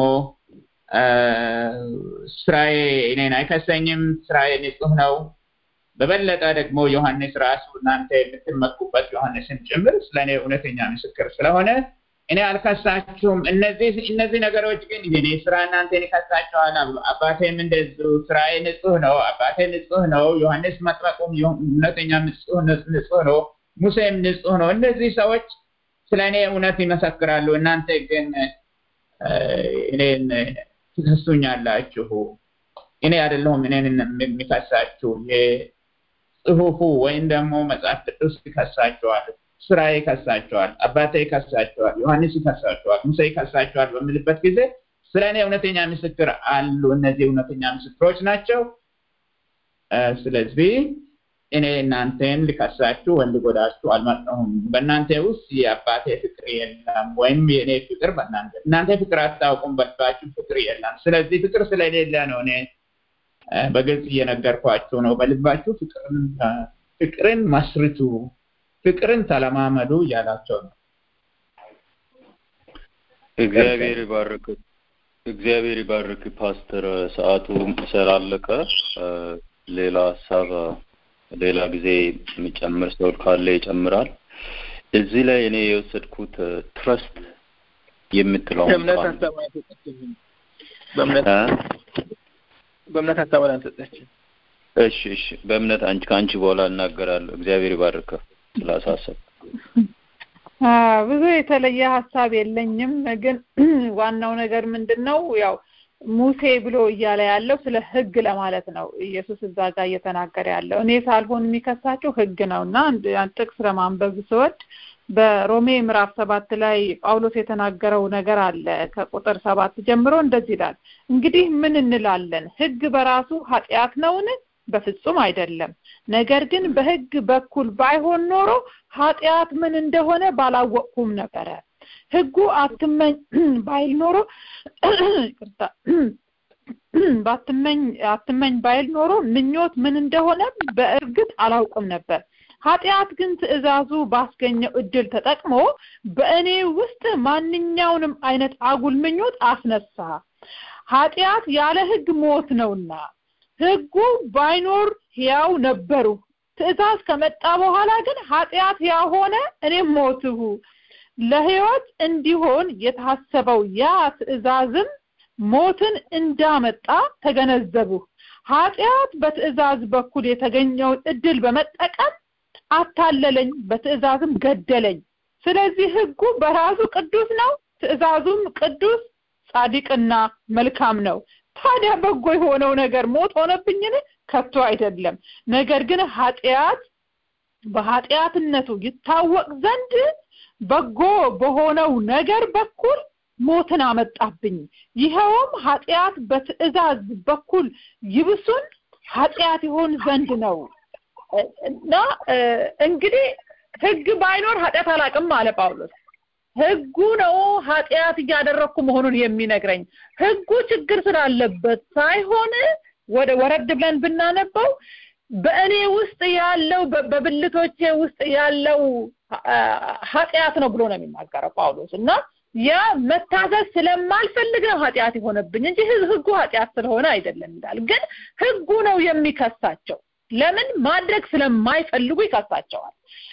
ስራዬ እኔን አይከሰኝም። ስራዬ ንጹህ ነው። በበለጠ ደግሞ ዮሐንስ ራሱ እናንተ የምትመኩበት ዮሐንስን ጭምር ስለ እኔ እውነተኛ ምስክር ስለሆነ እኔ አልከሳችሁም። እነዚህ እነዚህ ነገሮች ግን የኔ ስራ እናንተን ይከሳቸዋል። አባቴም እንደዚሁ ስራዬ ንጹህ ነው። አባቴ ንጹህ ነው። ዮሐንስ መጥመቁም እውነተኛ ንጹህ ነው። ሙሴም ንጹህ ነው። እነዚህ ሰዎች ስለ እኔ እውነት ይመሰክራሉ። እናንተ ግን እኔን ትከሱኛላችሁ። እኔ አይደለሁም እኔን የሚከሳችሁ ጽሁፉ ወይም ደግሞ መጽሐፍ ቅዱስ ይከሳቸዋል፣ ስራ ይከሳቸዋል፣ አባቴ ይከሳቸዋል፣ ዮሐንስ ይከሳቸዋል፣ ሙሴ ይከሳቸዋል በምልበት ጊዜ ስለ እኔ እውነተኛ ምስክር አሉ። እነዚህ እውነተኛ ምስክሮች ናቸው። ስለዚህ እኔ እናንተን ልከሳችሁ ወይም ልጎዳችሁ አልመጣሁም። በእናንተ ውስጥ የአባቴ ፍቅር የለም፣ ወይም የእኔ ፍቅር በእናንተ እናንተ ፍቅር አታውቁም፣ በልባችሁ ፍቅር የለም። ስለዚህ ፍቅር ስለሌለ ነው እኔ በግልጽ እየነገርኳችሁ ነው። በልባችሁ ፍቅርን መስርቱ፣ ፍቅርን ተለማመዱ እያላቸው ነው። እግዚአብሔር ይባርክ። እግዚአብሔር ይባርክ ፓስተር። ሰዓቱ ስላለቀ ሌላ ሀሳብ ሌላ ጊዜ የሚጨምር ሰው ካለ ይጨምራል። እዚህ ላይ እኔ የወሰድኩት ትረስት የምትለው እምነት ሀሳብ አልሰጠችም። በእምነት በእምነት ሀሳብ አልሰጠችም። እሺ እሺ፣ በእምነት አንቺ ከአንቺ በኋላ እናገራለሁ። እግዚአብሔር ይባርከ ስላሳሰብ ብዙ የተለየ ሀሳብ የለኝም ግን ዋናው ነገር ምንድን ነው ያው ሙሴ ብሎ እያለ ያለው ስለ ህግ ለማለት ነው ኢየሱስ እዛ ጋር እየተናገረ ያለው እኔ ሳልሆን የሚከሳቸው ህግ ነው እና ጥቅስ ለማንበብ ስወድ በሮሜ ምዕራፍ ሰባት ላይ ጳውሎስ የተናገረው ነገር አለ ከቁጥር ሰባት ጀምሮ እንደዚህ ይላል እንግዲህ ምን እንላለን ህግ በራሱ ኃጢአት ነውን በፍጹም አይደለም ነገር ግን በህግ በኩል ባይሆን ኖሮ ኃጢአት ምን እንደሆነ ባላወቅኩም ነበረ ህጉ አትመኝ ባይል ኖሮ ይቅርታ ባትመኝ አትመኝ ባይል ኖሮ ምኞት ምን እንደሆነ በእርግጥ አላውቅም ነበር ኃጢአት ግን ትእዛዙ ባስገኘው እድል ተጠቅሞ በእኔ ውስጥ ማንኛውንም አይነት አጉል ምኞት አስነሳ ኃጢአት ያለ ህግ ሞት ነውና ህጉ ባይኖር ሕያው ነበሩ ትእዛዝ ከመጣ በኋላ ግን ኃጢአት ያሆነ እኔም ሞትሁ ለህይወት እንዲሆን የታሰበው ያ ትእዛዝም ሞትን እንዳመጣ ተገነዘቡ ኃጢአት በትእዛዝ በኩል የተገኘውን እድል በመጠቀም አታለለኝ በትእዛዝም ገደለኝ ስለዚህ ህጉ በራሱ ቅዱስ ነው ትእዛዙም ቅዱስ ጻድቅና መልካም ነው ታዲያ በጎ የሆነው ነገር ሞት ሆነብኝን ከቶ አይደለም ነገር ግን ኃጢአት በኃጢአትነቱ ይታወቅ ዘንድ በጎ በሆነው ነገር በኩል ሞትን አመጣብኝ ይኸውም ኃጢአት በትእዛዝ በኩል ይብሱን ኃጢአት ይሆን ዘንድ ነው እና እንግዲህ ህግ ባይኖር ኃጢአት አላቅም አለ ጳውሎስ ህጉ ነው ኃጢአት እያደረግኩ መሆኑን የሚነግረኝ ህጉ ችግር ስላለበት ሳይሆን ወደ ወረድ ብለን ብናነበው በእኔ ውስጥ ያለው በብልቶቼ ውስጥ ያለው ኃጢአት ነው ብሎ ነው የሚናገረው ጳውሎስ እና ያ መታዘዝ ስለማልፈልግ ነው ኃጢአት የሆነብኝ እንጂ ህጉ ኃጢአት ስለሆነ አይደለም ይላል ግን ህጉ ነው የሚከሳቸው ለምን ማድረግ ስለማይፈልጉ ይከሳቸዋል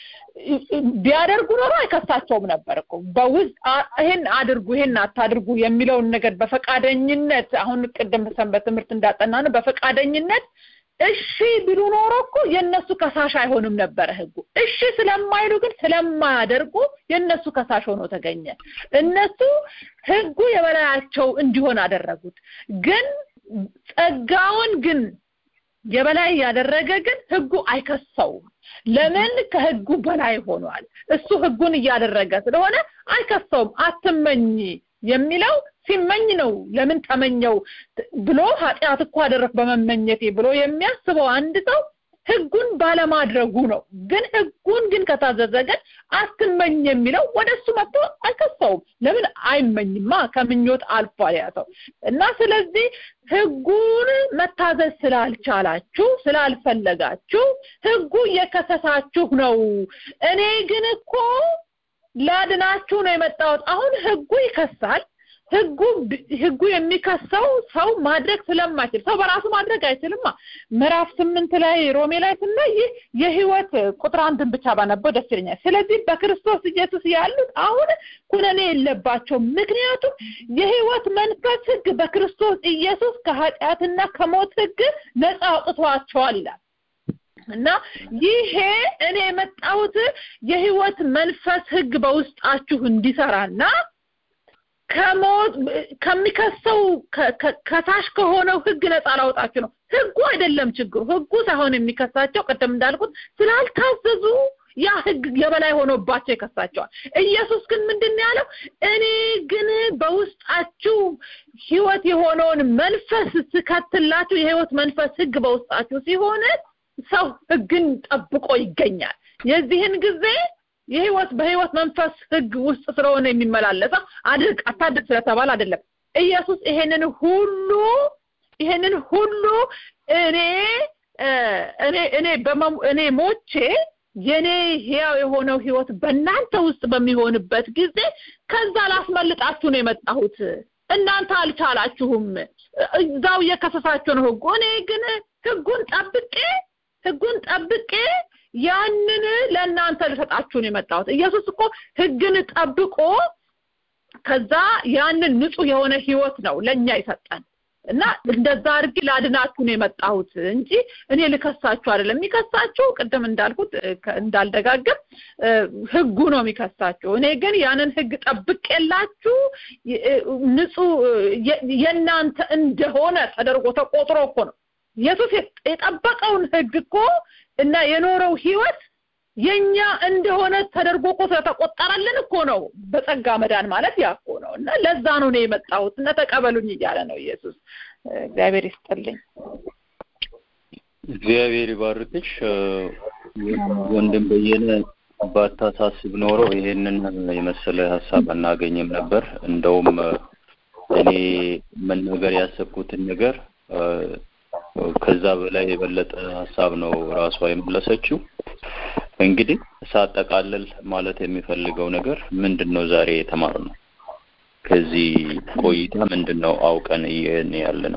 ቢያደርጉ ኖሮ አይከሳቸውም ነበር እኮ በውስጥ ይሄን አድርጉ ይሄን አታድርጉ የሚለውን ነገር በፈቃደኝነት አሁን ቅድም ሰንበት ትምህርት እንዳጠና ነው በፈቃደኝነት እሺ ቢሉ ኖሮ እኮ የእነሱ ከሳሽ አይሆንም ነበረ ህጉ እሺ ስለማይሉ ግን ስለማያደርጉ የእነሱ ከሳሽ ሆኖ ተገኘ እነሱ ህጉ የበላያቸው እንዲሆን አደረጉት ግን ጸጋውን ግን የበላይ ያደረገ ግን ህጉ አይከሰውም ለምን ከህጉ በላይ ሆኗል እሱ ህጉን እያደረገ ስለሆነ አይከሰውም አትመኝ የሚለው ሲመኝ ነው ለምን ተመኘው ብሎ ኃጢአት እኮ አደረክ በመመኘቴ ብሎ የሚያስበው አንድ ሰው ህጉን ባለማድረጉ ነው ግን ህጉን ግን ከታዘዘ ግን አትመኝ የሚለው ወደ እሱ መጥቶ አይከሰውም ለምን አይመኝማ ከምኞት አልፏል ያ ሰው እና ስለዚህ ህጉን መታዘዝ ስላልቻላችሁ ስላልፈለጋችሁ ህጉ እየከሰሳችሁ ነው እኔ ግን እኮ ላድናችሁ ነው የመጣሁት አሁን ህጉ ይከሳል ህጉ ህጉ የሚከሰው ሰው ማድረግ ስለማይችል ሰው በራሱ ማድረግ አይችልማ ምዕራፍ ስምንት ላይ ሮሜ ላይ ስናይ ይህ የህይወት ቁጥር አንድን ብቻ ባነበው ደስ ይለኛል ስለዚህ በክርስቶስ ኢየሱስ ያሉት አሁን ኩነኔ የለባቸው ምክንያቱም የህይወት መንፈስ ህግ በክርስቶስ ኢየሱስ ከኃጢአትና ከሞት ህግ ነፃ አውጥቷቸዋል ይላል እና ይሄ እኔ የመጣሁት የህይወት መንፈስ ህግ በውስጣችሁ እንዲሰራና ከሞት ከሚከሰው ከታች ከሆነው ህግ ነፃ ላውጣችሁ ነው ህጉ አይደለም ችግሩ ህጉ ሳይሆን የሚከሳቸው ቅድም እንዳልኩት ስላልታዘዙ ያ ህግ የበላይ ሆኖባቸው ይከሳቸዋል ኢየሱስ ግን ምንድን ያለው እኔ ግን በውስጣችሁ ህይወት የሆነውን መንፈስ ስከትላችሁ የህይወት መንፈስ ህግ በውስጣችሁ ሲሆን ሰው ህግን ጠብቆ ይገኛል የዚህን ጊዜ የህይወት በህይወት መንፈስ ህግ ውስጥ ስለሆነ የሚመላለሰው አድርግ አታድርግ ስለተባለ አይደለም ኢየሱስ ይሄንን ሁሉ ይሄንን ሁሉ እኔ እኔ እኔ እኔ ሞቼ የኔ ህያው የሆነው ህይወት በእናንተ ውስጥ በሚሆንበት ጊዜ ከዛ ላስመልጣችሁ ነው የመጣሁት እናንተ አልቻላችሁም እዛው እየከሰሳችሁ ነው ህጉ እኔ ግን ህጉን ጠብቄ ህጉን ጠብቄ ያንን ለእናንተ ልሰጣችሁ ነው የመጣሁት ኢየሱስ እኮ ህግን ጠብቆ ከዛ ያንን ንጹህ የሆነ ህይወት ነው ለኛ ይሰጠን እና እንደዛ አድርጌ ላድናችሁ ነው የመጣሁት እንጂ እኔ ልከሳችሁ አይደለም። የሚከሳችሁ ቅድም እንዳልኩት እንዳልደጋግም ህጉ ነው የሚከሳችሁ። እኔ ግን ያንን ህግ ጠብቄላችሁ ንጹህ የእናንተ እንደሆነ ተደርጎ ተቆጥሮ እኮ ነው ኢየሱስ የጠበቀውን ህግ እኮ እና የኖረው ህይወት የኛ እንደሆነ ተደርጎ እኮ ስለተቆጠረልን እኮ ነው በጸጋ መዳን ማለት ያ እኮ ነው እና ለዛ ነው እኔ የመጣሁት እና ተቀበሉኝ እያለ ነው ኢየሱስ እግዚአብሔር ይስጥልኝ እግዚአብሔር ይባርክሽ ወንድም በየነ ባታሳስብ ኖሮ ይሄንን የመሰለ ሀሳብ አናገኝም ነበር እንደውም እኔ መናገር ያሰብኩትን ነገር ከዛ በላይ የበለጠ ሀሳብ ነው ራሷ የመለሰችው እንግዲህ ሳጠቃልል ማለት የሚፈልገው ነገር ምንድን ነው ዛሬ የተማርነው ከዚህ ቆይታ ምንድን ነው አውቀን ይህን ያለ ነው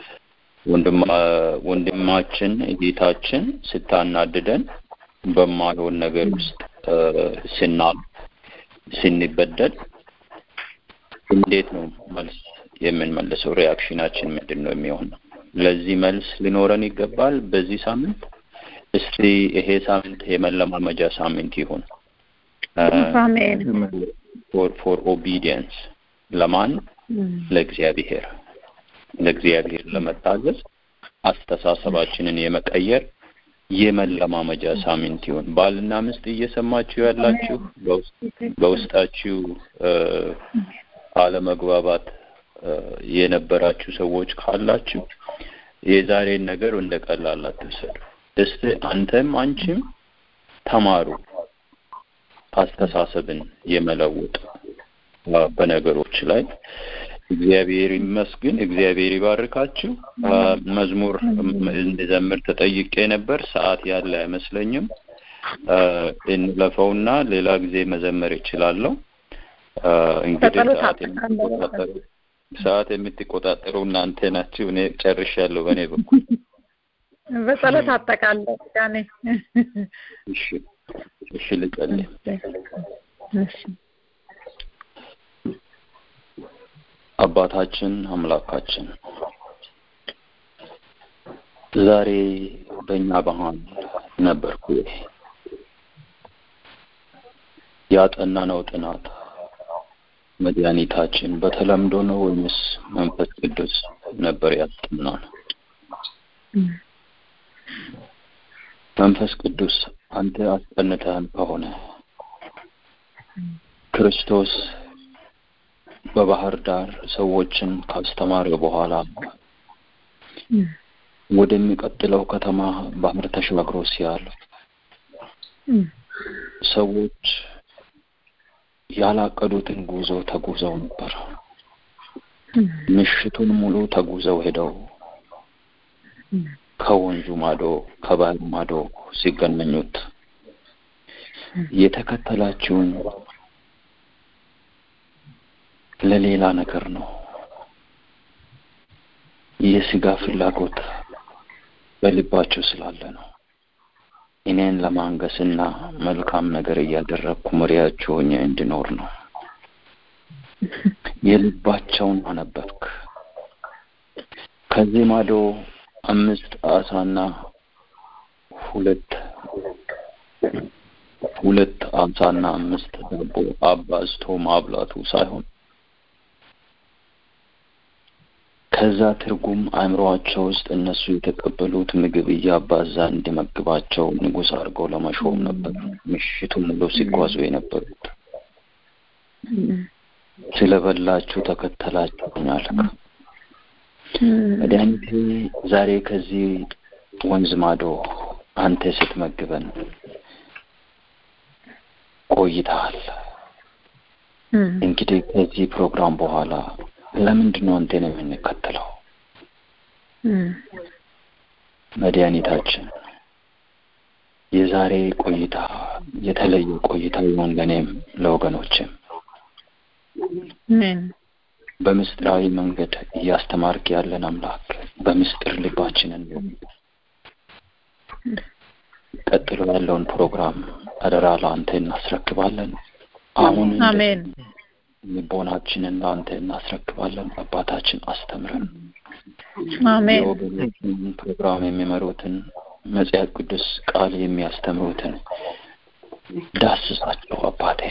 ወንድማችን እህታችን ስታናድደን በማይሆን ነገር ውስጥ ስናል ስንበደል እንዴት ነው መልስ የምንመልሰው ሪያክሽናችን ምንድን ነው የሚሆነው ለዚህ መልስ ሊኖረን ይገባል በዚህ ሳምንት እስቲ ይሄ ሳምንት የመለማመጃ ሳምንት ይሁን ፎር ፎር ኦቢዲየንስ ለማን ለእግዚአብሔር ለእግዚአብሔር ለመታዘዝ አስተሳሰባችንን የመቀየር የመለማመጃ ሳምንት ይሁን ባልና ምስት እየሰማችሁ ያላችሁ በውስጣችሁ አለመግባባት የነበራችሁ ሰዎች ካላችሁ የዛሬን ነገር እንደ ቀላል አትውሰዱ እስቲ አንተም አንቺም ተማሩ አስተሳሰብን የመለወጥ በነገሮች ላይ እግዚአብሔር ይመስግን እግዚአብሔር ይባርካችሁ መዝሙር እንድዘምር ተጠይቄ ነበር ሰዓት ያለ አይመስለኝም እንለፈውና ሌላ ጊዜ መዘመር ይችላለሁ እንግዲህ ሰዓት የምትቆጣጠሩ ሰዓት የምትቆጣጠሩ እናንተ ናችሁ እኔ ጨርሻለሁ በእኔ በኩል በጸሎት አጠቃለሁ ያኔ እሺ እሺ ልጸልይ እሺ አባታችን አምላካችን ዛሬ በእኛ ባህል ነበርኩ ያጠናነው ጥናት መድኃኒታችን በተለምዶ ነው ወይምስ መንፈስ ቅዱስ ነበር ያስጠናን መንፈስ ቅዱስ አንተ አስጠንተህን ከሆነ ክርስቶስ በባህር ዳር ሰዎችን ካስተማረ በኋላ ወደሚቀጥለው ከተማ ባህር ተሻግሮ ሲያልፍ ሰዎች ያላቀዱትን ጉዞ ተጉዘው ነበር ምሽቱን ሙሉ ተጉዘው ሄደው ከወንዙ ማዶ ከባህር ማዶ ሲገናኙት የተከተላችሁን ለሌላ ነገር ነው የስጋ ፍላጎት በልባቸው ስላለ ነው እኔን ለማንገስና መልካም ነገር እያደረግኩ መሪያችሁ ሆኜ እንድኖር ነው የልባቸውን አነበብክ ከዚህ ማዶ አምስት አሳና ሁለት ሁለት አሳና አምስት ዳቦ አባዝቶ ማብላቱ ሳይሆን ከዛ ትርጉም አእምሮአቸው ውስጥ እነሱ የተቀበሉት ምግብ እያባዛ እንዲመግባቸው ንጉሥ አድርገው ለመሾም ነበር ምሽቱ ሙሉ ሲጓዙ የነበሩት ስለበላችሁ ተከተላችሁኝ አልክ መድኃኒቴ ዛሬ ከዚህ ወንዝ ማዶ አንተ ስትመግበን ቆይተሃል እንግዲህ ከዚህ ፕሮግራም በኋላ ለምንድን ነው አንተን የምንከተለው መድኃኒታችን የዛሬ ቆይታ የተለየ ቆይታ ይሆን ለእኔም ለወገኖችም በምስጢራዊ መንገድ እያስተማርክ ያለን አምላክ በምስጢር ልባችንን ቀጥሎ ያለውን ፕሮግራም አደራ ለአንተ እናስረክባለን አሁን አሜን ልቦናችንን ለአንተ እናስረክባለን አባታችን አስተምረን አሜን የወገኖችን ፕሮግራም የሚመሩትን መጽሐፍ ቅዱስ ቃል የሚያስተምሩትን ዳስሳቸው አባቴ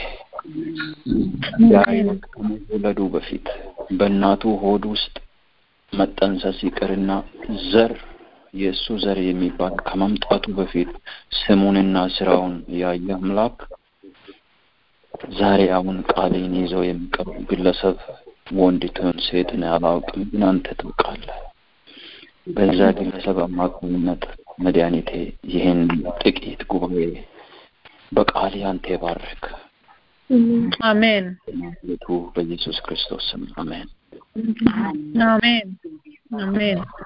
ያሬድ ከመወለዱ በፊት በእናቱ ሆድ ውስጥ መጠንሰስ ይቅርና ዘር የእሱ ዘር የሚባል ከመምጣቱ በፊት ስሙንና ስራውን ያየ አምላክ ዛሬ አሁን ቃሌን ይዘው የሚቀርብ ግለሰብ ወንድ ትሁን ሴት እኔ አላውቅም፣ ግን አንተ ታውቃለህ። በዛ ግለሰብ አማካኝነት መድኃኒቴ ይህን ጥቂት ጉባኤ በቃል አንተ ባርክ። አሜን ቤቱ በኢየሱስ ክርስቶስ ስም አሜን። አሜን አሜን